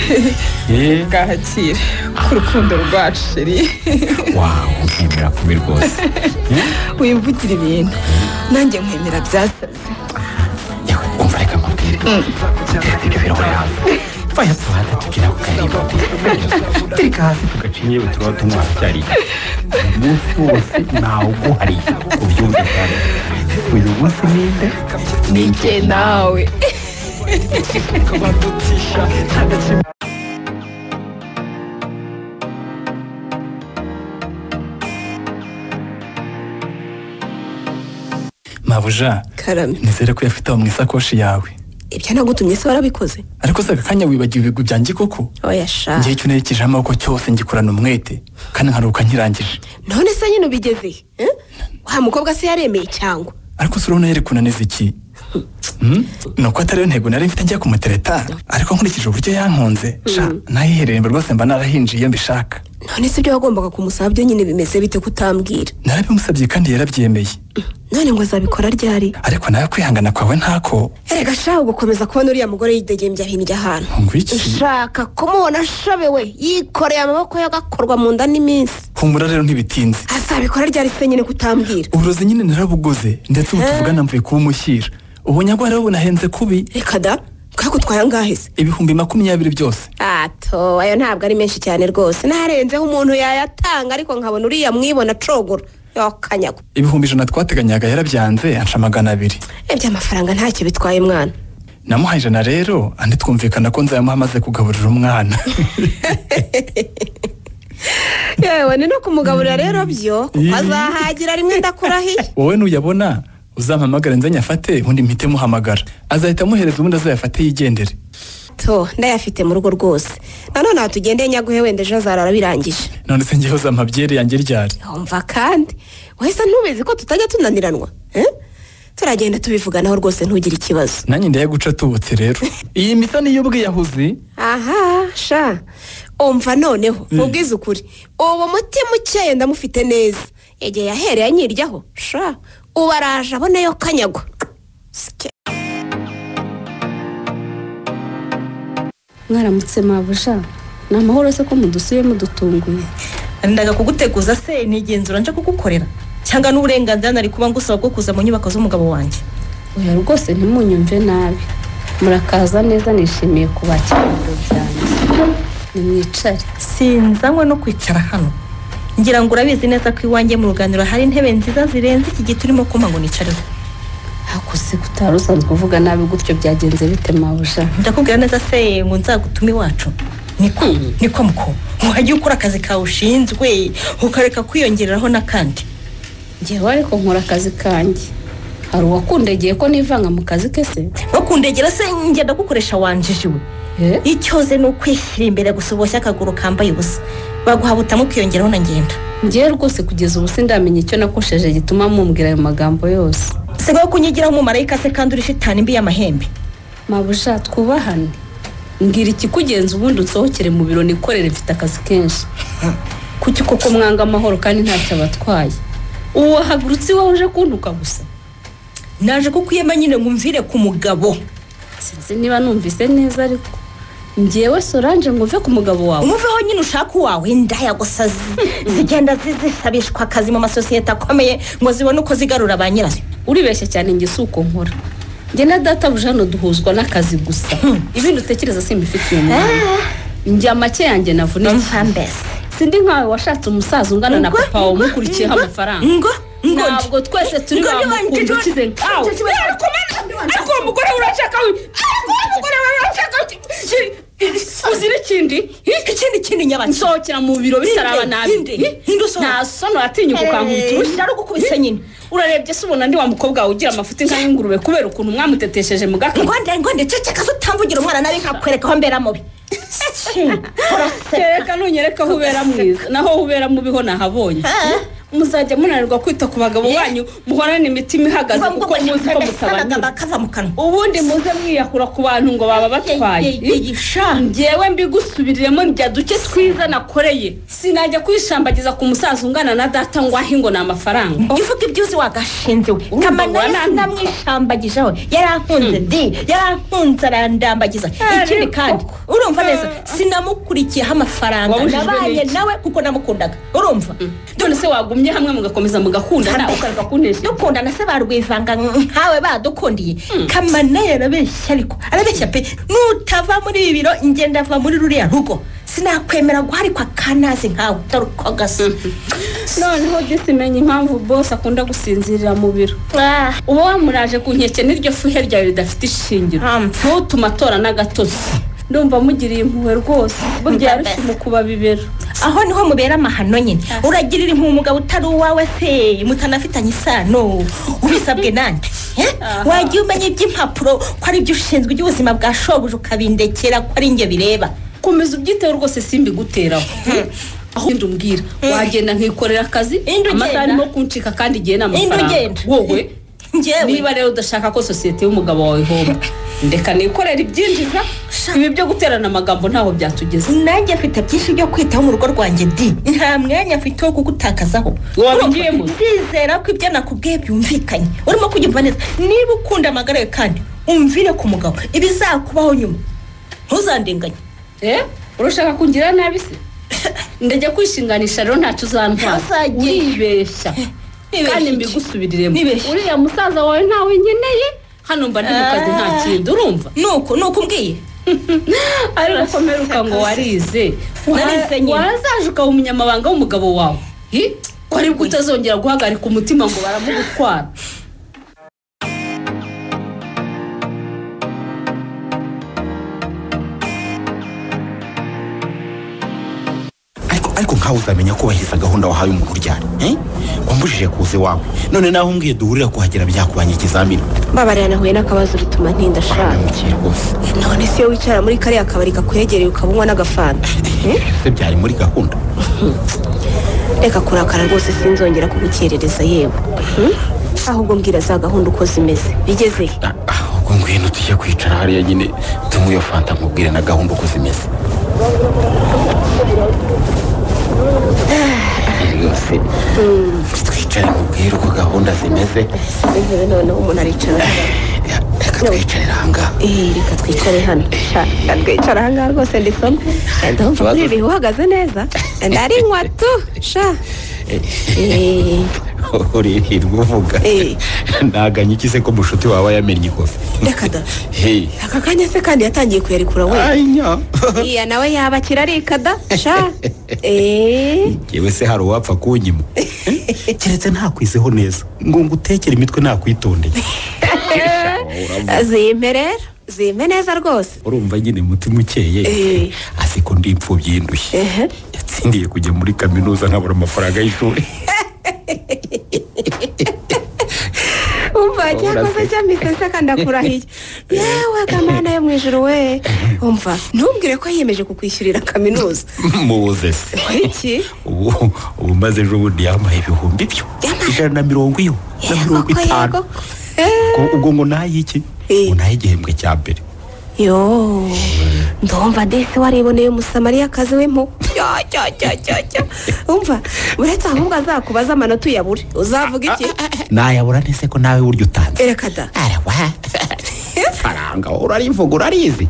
eh, bwahakire ku rukundo rwacu sheri wawu nkemera kubi rwose wimvugire ibintu nanjye nkwemera byasaze umva reka nkubwire ibyo birahuri hasi vaya tuhata tugira ku karibu tereka hasi tugaciye yewe turaba tunywa cyari umunsi wose ntawuguhariye ubyumve cyane uyu munsi ninde nijye nawe mabuja karame nizere ko uyafite aho mu isakoshi yawe ibyo nagutumye se warabikoze ariko se aka kanya wibagiwe ibigwi byanjye koko oya sha ngewe icyo nerekeje amaboko cyose ngikorana umwete kandi nkaruhuka nkirangije none se nyine ubigeze he? wa mukobwa se yaremeye cyangwa ariko se urabona yari kunaniza iki Hmm? ni uko atari yo ntego nari mfite njya kumutereta ariko nkurikije uburyo yankunze sha nayihererembe rwose mba narahinjiye iyo mbishaka none se ibyo wagombaga kumusaba byo nyine bimeze bite kutambwira narabimusabye kandi yarabyemeye none ngo azabikora ryari ariko nawe kwihangana kwawe ntako erega shaka gukomeza kubona uriya mugore yidegembya hirya hano Ngwiki. ushaka kumubona ashabewe yikoreye amaboko ye agakorwa mu nda n'iminsi humura rero ntibitinze azabikora ryari se nyine kutambwira uburozi nyine narabuguze ndetse ubu Eh. tuvugana mvuye kubumushyira ubu nyagwara we bunahenze kubi reka da bwagutwaye angahe se ibihumbi makumyabiri byose ato ayo ntabwo ari menshi cyane rwose narenzeho umuntu yayatanga ariko nkabona uriya mwibona acogora yokanyago ibihumbi ijana twateganyaga yarabyanze ansha magana abiri iby'amafaranga ntacyo bitwaye mwana namuhaye ijana rero andi twumvikana ko nzayamuha amaze kugaburira umwana yewe ni no kumugaburira rero byo kuko Ih. azahagira rimwe ndakurahiye wowe nuyabona uzampamagare nze nyafate ubundi mpite muhamagara azahita amuhereza ubundi azayafate yigendere to ndayafite mu rugo rwose nanone aho tugendeye nyaguhe wenda ejo hazarara birangije none se ngewe uzampa byeri yanjye ryari umva kandi wahise ntubizi ko tutajya tunaniranwa eh? turagenda tubivuganaho rwose ntugire ikibazo nanjye ndayaguca tubutse rero iyi misa niyo ubwiyahuzi aha sha umva noneho Mm. mubwize ukuri ubu mutima ukeye ndamufite neza igihe yahereye anyiryaho sha ubu araje aboneyo kanyagwa mwaramutse mabusha ni amahoro se ko mudusuye mudutunguye ndaga kuguteguza se ni igenzura nje kugukorera cyangwa n'uburenganzira nari kuba ngusaba bwo kuza mu nyubako z'umugabo wanjye oya rwose ntimunyumve nabi murakaza neza nishimiye kubakira mu biro byanjye nimwicare sinzanywe no kwicara hano ngira ngo urabizi neza ko iwanjye mu ruganiro hari intebe nziza zirenze iki giti urimo kumpa ngo nicareho hakuze utari usanzwe uvuga nabi gutyo byagenze bite mabusha ndakubwira neza se ngo nzagutume iwacu niko niko muko wajya ukora akazi kawe ushinzwe ukareka kwiyongereraho n'akandi ngewe ariko nkora akazi kanjye hari uwakundegeye ko nivanga mu kazi ke se wakundegera se ngenda gukoresha wanjijiwe icyoze ni ukwishyira imbere gusa uboshye akaguru kambaye ubusa baguha butamu ukiyongeraho na ngenda ngewe rwose kugeza ubu sindamenya icyo nakosheje gituma mumbwira ayo magambo yose sigaho kunyigiraho umumarayika se kandi uri shitani mbi y'amahembe mabusha twubahane mbwira ikikugenza ubundi unsohokere mu biro nikorere mfite akazi kenshi kuki koko mwanga amahoro kandi ntacyo abatwaye ubu wahagurutse iwawe uje kuntuka gusa naje kukuyema nyine ngo umvire ku mugabo sinzi niba numvise neza ariko ngewe soranje ngo uve ku mugabo wawe umuveho nyine ushaka uwawe ndayagusazi zigenda zi- zisabishwa akazi mu masosiyete akomeye ngo zibone uko zigarura ba nyirazo uribeshya cyane njye si uko nkora njye na databuja hano duhuzwa n'akazi gusa ibindi utekereza simbifitiye umwanya njye amake yanjye navuna sindi nkawe washatse umusaza ungana na papa wawe umukurikiyeho amafaranga ntabwo twese turi bamukunda ukize nkawe ariko umugore urashaka ariko umugore urashaka uzi n'ikindi ikindi kindi nyabaki nsohokera mu biro bisaraba nabi ntasono atinyuka ukangurutse urushyi ari ugukubise nyine urarebye se ubona ndi wa mukobwa wawe ugira amafuti nk'ay'ingurube kubera ukuntu mwamutetesheje mu gakwe ngwande ngwande ceceka se utamvugira umwana nabi nkakwereka aho mbera mubi kereka nunyereka aho ubera mwiza naho aho ubera mubi ho nahabonye muzajya munanirwa kwita ku bagabo banyu muhorane imitima ihagaze kuko muzi ko mutabanyura ubundi muze mwiyakura ku bantu ngo baba batwaye ngewe mbigusubiriremo njya duke twiza nakoreye sinajya kwishambagiza ku musaza ungana na data ngo ahe ngo ni amafaranga uvuga ibyuzi wagashinze we kamanara sinamwishambagijeho yarankunze di yarankunze arandambagiza ikindi kandi urumva neza sinamukurikiyeho amafaranga Wabujijwe nabanye n'iki? nawe kuko namukundaga urumva none se wagumye hamwe mugakomeza mugakundana ukareka kunesha dukundana se barwivanga nkawe badukundiye kamana yarabeshya ariko arabeshya pe nutava muri ibi biro njye ndava muri ruriya rugo sinakwemera guharikwa kanazi nkawe dore uko gasa noneho disimenye impamvu bose akunda gusinzirira mu biro uba wamuraje ku nkeke n'iryo fuhe ryawe ridafite ishingiro ntutume atora n'agatozi ndumva mugiriye impuhwe rwose burya yarushye mu kubabibera aho niho mubera amahano nyine uragirira impuhwe umugabo utari uwawe se mutanafitanye isano ubisabwe nande eh? wagiye umenya iby'impapuro ko ari byo ushinzwe iby'ubuzima bwa shobuja ukabindekera ko ari njye bireba komeza ubyiteho rwose simbiguteraho aho wenda umbwira wagenda nkikorera akazi amasaha arimo kuncika kandi igihe ni amafaranga ugenda. wowe niba rero udashaka ko sosiyete y'umugabo wawe ihomba ndeka nikorera ibyinjiza ibi byo guterana amagambo ntaho byatugeza nanjye mfite byinshi byo kwitaho mu rugo rwanjye di nta mwanya mfite wo kugutakazaho wabigiyemo ndizera ko ibyo nakubwiye byumvikanye urimo kubyumva neza niba ukunda amagara yawe kandi umvire ku mugabo ibizakubaho nyuma ntuzandenganye eh urashaka kungira nabi se ndajya kwishinganisha rero ntacyo uzantwara uribeshya kandi mbigusubiriremo uriya musaza wawe ntawe nkeneye hano mba ndi mu kazi nta kintu urumva nuko nuko umbwiye ariko komeruka ngo warize Narize nyine. warazaje ukaba umunyamabanga w'umugabo wawe Hi? ko aribwo utazongera guhagarika umutima ngo baramugutwara ariko ariko nkawe uzamenya kubahiriza gahunda wahaye umuntu uryana eh? wambujije kuza iwawe none naho umbwiye duhurira kuhagera byakubanye ikizamini mbabarira nahuye n'akabazo bituma ntinda shaka none se iyo wicara muri kariya kabari kakwegereye ukaba unywa n'agafanta Eh? se byari muri gahunda reka kurakara rwose sinzongera kugukerereza yewe Hmm? ahubwo mbwira za gahunda uko zimeze bigezeyo ubwo ngwino tujye kwicara hariya nyine tunywe iyo fanta nkubwire na gahunda uko zimeze rwose twicare nkubwire uko gahunda zimeze intebe noneho umuntu aricara reka twicarire ahangaha reka twicare hano Sha, reka twicara ahangaha rwose ndisoma ndumva kuri ibi uhagaze neza ndarinywa tu sha Eh, urihirwa uvuga ntaganye iki se ko mushuti wawe yamennye ikofi reka da hey aka kanya se kandi yatangiye kuyarekura we anya iya nawe yabakira arikada sha Eh, yewe se hari uwapfa kunyima Eh, keretse ntakwizeho neza ngo ngutekere imitwe nakwitondeye zimpe rero zimpe neza rwose urumva nyine umutima ukeye Eh. asi ko ndi imfubyi y'indushyi Ehe. yatsindiye kujya muri kaminuza nkabura amafaranga y'ishuri umva cyakoze cyamisese kandi akurahiye yewe kamana yo mu ijuru we umva ntumbwire ko yiyemeje kukwishyurira kaminuza muze se iki ubu ubu maze ejo bundi yambaye ibihumbi byo ijana na mirongo iyo na mirongo itanu Ubwo- ubwo ngo nayiki ngo naye igihembwe cya mbere yo ndumva desi wariboneye umusamariyakazi w'impuku umva uretse ahubwo azakubaza amanota uyabure uzavuga iki nayabura nese ko nawe burya utanze erekada faranga urarivuga urarizi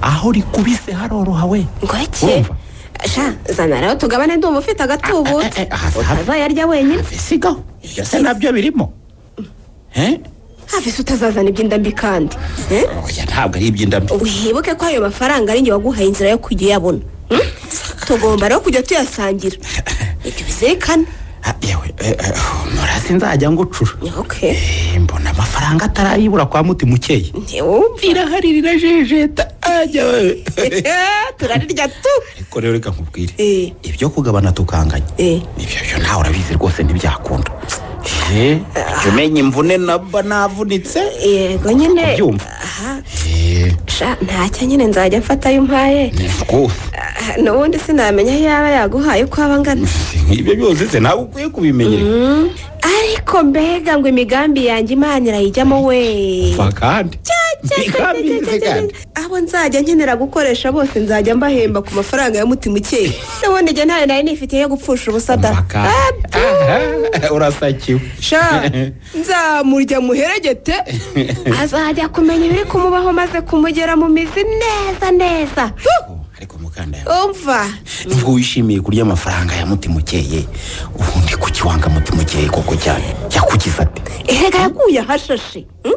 aho rikubise haroroha we ngo iki sha zana rero tugabane ndumva ufite agatubutse utazayarya wenyine sigaho byose nabyo birimo Eh? havise utazazana iby'inda mbi kandi eh? oya ntabwo ari iby'indabyo wibuke ko ayo mafaranga ari njye waguhaye inzira yo kujya uyabona Hmm? tugomba rero kujya tuyasangira ibyo bizirikane Ah, yewe eh, eh, nora sinzajya ngucura Eh, mbona amafaranga atarayibura kwa muti mukeye iraharirira jejeta ajya we turarirya tu ariko rero reka nkubwire ibyo kugabana tukanganya ibyo byo nawe urabizi rwose ntibyakunda Eh, jya umenya imvune naba navunitse yego nyine ubyumva sha ntacyo nyine nzajya mfatayo umpaye rwose Ah, n'ubundi sinamenya iyo yaba yaguhaye uko aba angana nk'ibyo byose se nawe ukwiye kubimenyera Mm. ariko mbega ngo imigambi yanjye imana irayijyamo we va kandi Imigambi cya, cya, kandi. abo nzajya nkenera gukoresha bose nzajya mbahemba ku mafaranga ya mutima ukeye n'ubundi njye ntayo nari nifitiye yo gupfusha ubusa da Aha, urasakiwe sha nzamurya muheregete azajya kumenya ibiri kumubaho maze kumugera mu mizi neza neza umva nubwo wishimiye kurya amafaranga ya mutima ukeye ubundi kuki wanga mutima ukeye koko cyane yakugize ate erega yaguye ahashashe mm?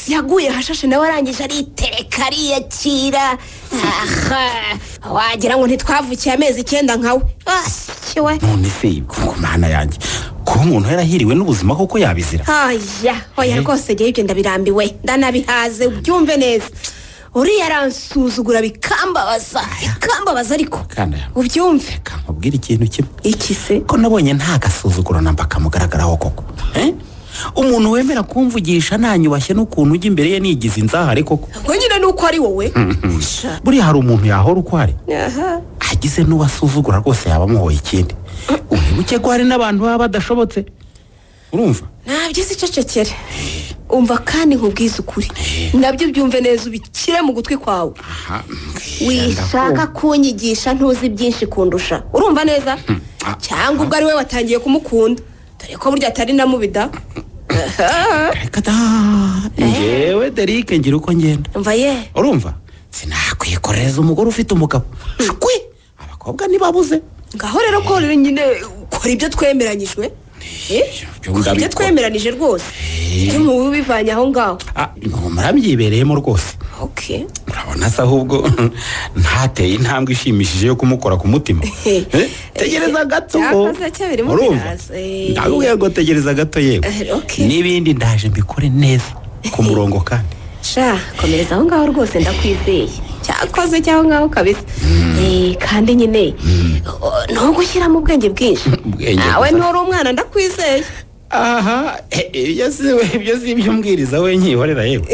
yaguye ahashashe nawe arangije aritereka ariyakira aha wagira ngo ntitwavukiye amezi icyenda nkawe asiwe none se ku mana yanjye kuba umuntu yarahiriwe n'ubuzima koko yabizira haya hoya rwose ngewe ibyo ndabirambiwe ndanabihaze ubyumve neza uriya aransuzugura bikambabaza bikambabaza ariko kandi ubyumve nkubwira ikintu kimwe iki se ko nabonye nta gasuzuguro namba kamugaragaraho koko Eh? umuntu wemera kumvugisha ntanyubashye n'ukuntu ujya imbere ye nigize inzahare koko ngo nyine ni uko ari wowe Mhm. buriya hari umuntu yahora uko ari agize n'uwasuzugura rwose yaba amuhoye ikindi unibuke ko hari n'abantu baba badashobotse urumva nabyize icecekere umva kandi nkubwize ukuri nabyo byumve neza ubikire mu gutwi kwawe wishaka kunyigisha ntuzi byinshi kundusha urumva neza cyangwa ubwo ari we watangiye kumukunda dore ko burya atari na mubida ngewe derike ngira uko ngenda mva ye urumva sinakwikoreza umugore ufite umugabo shwi abakobwa ntibabuze ngaho rero ko rero nyine ukora ibyo twemeranyijwe Eh? Ukora ibyo twemeranije rwose ibyo nk'ubu bivanye aho ngaho Ah, muramyibereyemo rwose okay urabona se ahubwo ntateye intambwe ishimishije yo kumukora ku mutima Eh, tegereza gato Cyakoze cyo birimo urumva biraza, eh. ndakubwira ngo tegereza gato yewe Eh, okay. n'ibindi ndaje mbikore neza ku murongo kandi sha komereza aho ngaho rwose ndakwizeye cyakoze cy'aho ngaho kabisa Eh, kandi nyine o- ntugushyiramo ubwenge bwinshi Ubwenge nawe gusa. nturi umwana ndakwizeye aha ibyo si ibyo si ibyo mbwiriza we nkihorera yewe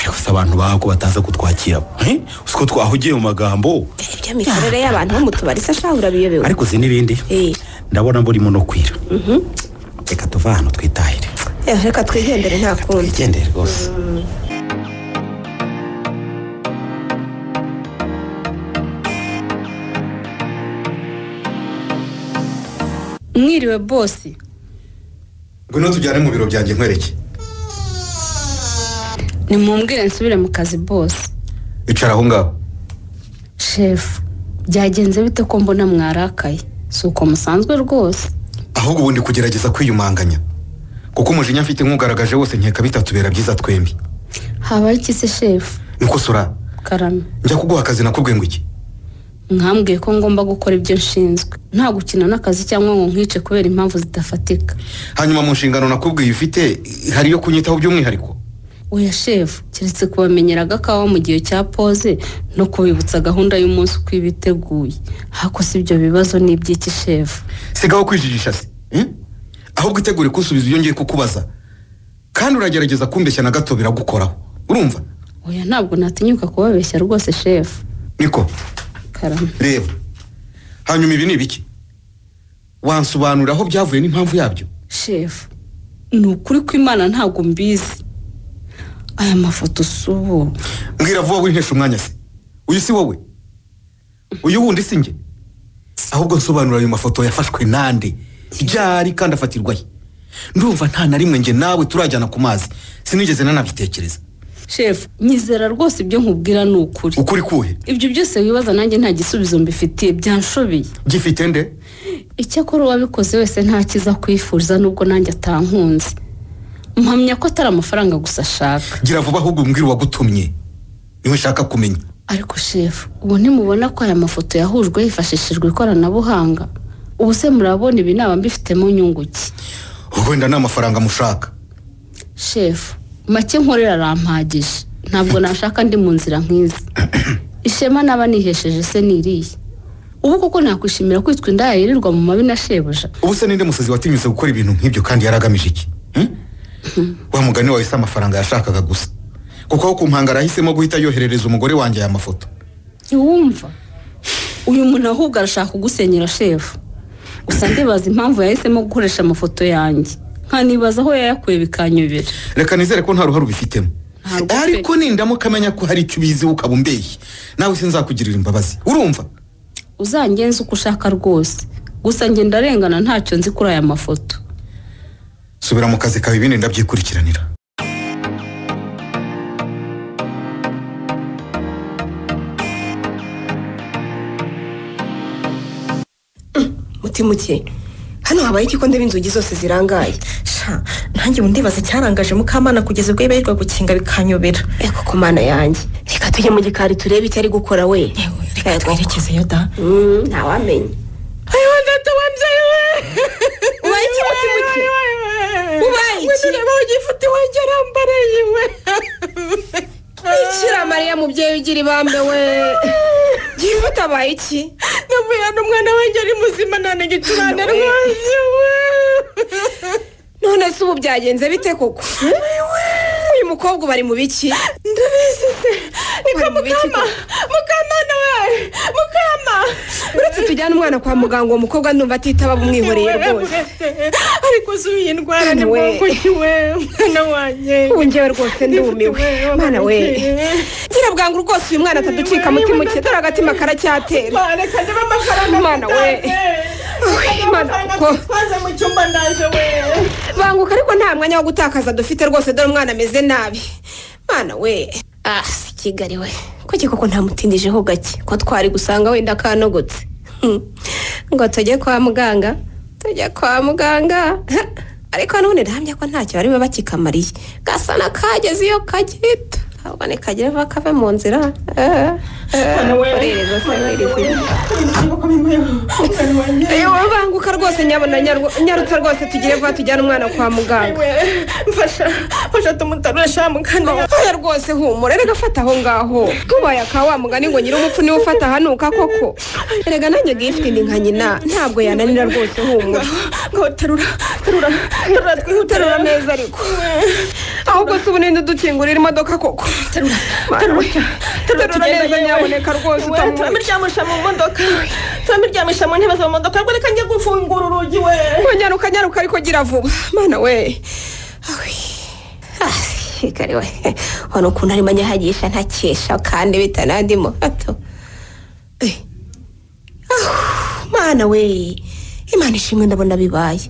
ariko se abantu bako bataza kutwakira eh? uzi ko twahugiye mu magambo ibyo mikorere y'abantu bo mu tubari se sha urabiyobewe ariko uzi n'ibindi Eh. ndabona mburimo no kwira reka tuve ahantu twitahire Eh, reka twigendere nta kundi twigendere rwose mwiriwe bosi ngwino tujyane mu biro byanjye nkwereke nimumbwire nsubire mu kazi bose icara aho ngaho shefu byagenze bite ko mbona mwarakaye si uko musanzwe rwose ahubwo ubundi kugerageza kwiyumanganya kuko umujinya mfite nkugaragaje wose nkeka bitatubera byiza twembi habaye iki se shefu nuko sura karame njya kuguha akazi nakubwiye ngo iki mwambwiye ko ngomba gukora ibyo nshinzwe nta gukina n'akazi cyangwa ngo nkwice kubera impamvu zidafatika hanyuma mu nshingano nakubwiye ufite hari iyo kunyitaho by'umwihariko oya shefu keretse kubamenyera agakawa mu gihe cya poze no kubibutsa gahunda y'umunsi uko iba iteguye hakose ibyo bibazo ni iby'iki shefu sigaho kwijijisha se eh? ahubwo itegure kusubiza ibyo ngiye kukubaza kandi uragerageza kumbeshya na gato biragukoraho urumva oya ntabwo natinyuka kubabeshya rwose shefu niko karame reba hanyuma ibi ni ibiki wansobanurira aho byavuye n'impamvu yabyo shefu ni ukuri kw'imana ntabwo mbizi aya mafoto si ubu mbwira vuba wintesha umwanya se uyu si wowe uyu wundi si njye ahubwo nsobanura ayo mafoto yafashwe nande ryari kandi afatirwahe ndumva nta na rimwe njye nawe turajyana ku mazi sinigeze nanabitekereza shefu nyizera rwose ibyo nkubwira ni ukuri ukuri kuhe ibyo byose wibaza nanjye nta gisubizo mbifitiye byanshobeye gifite nde icyakora uwabikoze wese nta cyiza kwifuza nubwo nanjye atankunze mpamya ko atari amafaranga gusa ashaka gira vuba ahubwo umbwire uwagutumye niwe nshaka kumenya ariko shefu ubu ntimubona ko aya mafoto yahujwe hifashishijwe ikoranabuhanga ubu se murabona ibi naba mbifitemo inyungu ki wenda ni amafaranga mushaka shefu make nkorera arampagije ntabwo nashaka ndi mu nzira nk'izi ishema naba nihesheje se niriye ubu koko nakwishimira kwitwa indaya yirirwa mu mabi na shebuja ubu se ninde musazi watinyutse gukora ibintu nk'ibyo kandi yari agamije iki Hmm? wa mugani wawe se amafaranga yashakaga gusa kuko aho ku mpanga arahisemo guhita yoherereza umugore wanjye aya mafoto ntiwumva uyu muntu ahubwo arashaka kugusenyera shefu gusa ndibaza impamvu yahisemo gukoresha amafoto yanjye nkanibaza aho yayakuye bikanyobera reka nizere ko nta ruhare ubifitemo ariko nindamuka amenya ko hari icyo ubizi ukaba umbeye nawe se nzakugirira imbabazi urumva uzangenza uko ushaka rwose gusa njye ndarengana ntacyo nzi kuri aya mafoto subira mu kazi kawe ibindi ndabyikurikiranira mutimuke hano habaye iki ko ndeba inzugi zose zirangaye sha nanjye ubu ndibaza icyarangaje mukamana kugeza ubwo yibarirwa gukinga bikanyobera eko ku mana yanjye reka tujye mu gikari turebe icyo ari gukora we reka twerekezeyo da ntawamenya ayiwe ndatubabyeyi we ubaye iki mutimuke ubaye iki niba ugifite iwanjye arambareye we ikira mariya mubyeyi ugira ibambe we gifite abaye iki navuye hano umwana wanjye ari muzima nta na gicurane rwose we none se ubu byagenze bite koko uyu mukobwa bari mu biki ndabizi se niko mukama mukamana we mukama uretse tujyane umwana kwa muganga uwo mukobwa ndumva atitaba bumwihoreye rwose ariko zuye indwara ni we. mwanguki we mwana wanjye ubu njyewe rwose ndumiwe mwana we ngira bwangu rwose uyu mwana ataducika mutima uke dore agatima karacyatera reka ndebe amafaranga Imana we. Reka Imana amafaranga kuko- twitwaze mu cyumba ndaje we banguka ariko nta mwanya wo gutakaza dufite rwose dore umwana ameze nabi mwana we ah si kigali we kuki koko ntamutindijeho gake ko twari gusanga wenda kanogotse Hmm. ngo tujye kwa muganga tujye kwa muganga ariko none ndahamya ko ntacyo barimo bakikamariye gasa na kageze iyo kagita ahubwo nikagere vuba kave mu nzira Eh, eh, urereza se wirezera. Ewe banguka rwose nyabona nyarwo- nyarutsa rwose tugire vuba tujyane umwana kwa muganga mfasha mfasha tumutarusha mukana we. oya rwose humura rega fata aho ngaho tubaye aka wa mugani ngo nyiri umupfu niwe ufata ahanuka koko erega nanjye gifuti ni nka nyina ntabwo yananira rwose humura ngo terura terura terura uterura neza ariko ahubwo se ubu ninde udukingurira imodoka koko terura terura neza nyaboneka rwose utamwuye turamuryamisha mu modoka turamuryamisha mu ntebe zo mu modoka reka njye gufungura urugi we nyaruka nyaruka ariko gira vuba mana we kigali we hano ukuntu arimo anyahagisha ntakesha kandi bitanandimo hato Eh. Ah, mana we imana ishimwe ndabona bibaye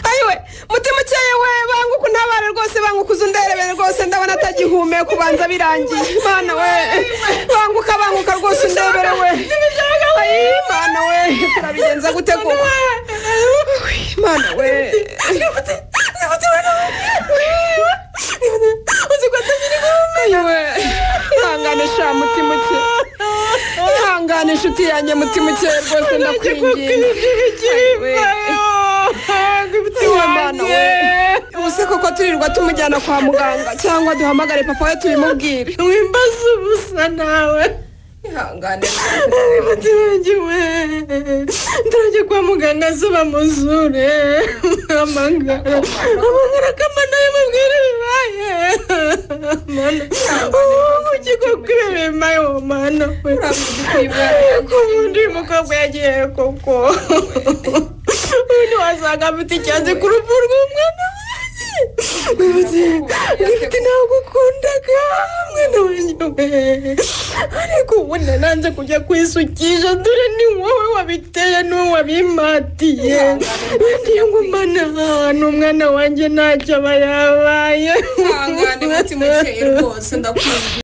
ayiwe mutima ukeye we banguka untabare rwose banguka uze underebere rwose ndabona atagihumeka kubanza birangiye mana we banguka banguka rwose undebere we Ayi, mana we turabigenza gute koko Uy, mana we ayiwe ihangane sha mutima uke ihangane inshuti yanjye mutima uke rwose ndakwinginze ubuse koko turirirwa tumujyana kwa muganga cyangwa duhamagare papa we tubimubwire wimbaza ubusa nawe ihangane mutima we ndarajya kwa muganga zuba muzure amangara amangara kamana ye mubwire bibaye mana ubuki koko ibi bimaye uwo mana we ko ubundi uyu mukobwa yagiye koko ubundi wasanga afite icyansi ku rupfu rw'umwana Dufite ntabwo ukundaga mwana wanjye we ariko ubu nanze kujya kwisukisha dore ni wowe wabiteye n'uwo wabimatiye ndiye ngo mana ahantu umwana wanjye ntacyo aba yabaye ihangane mutima ukeye rwose ndakumva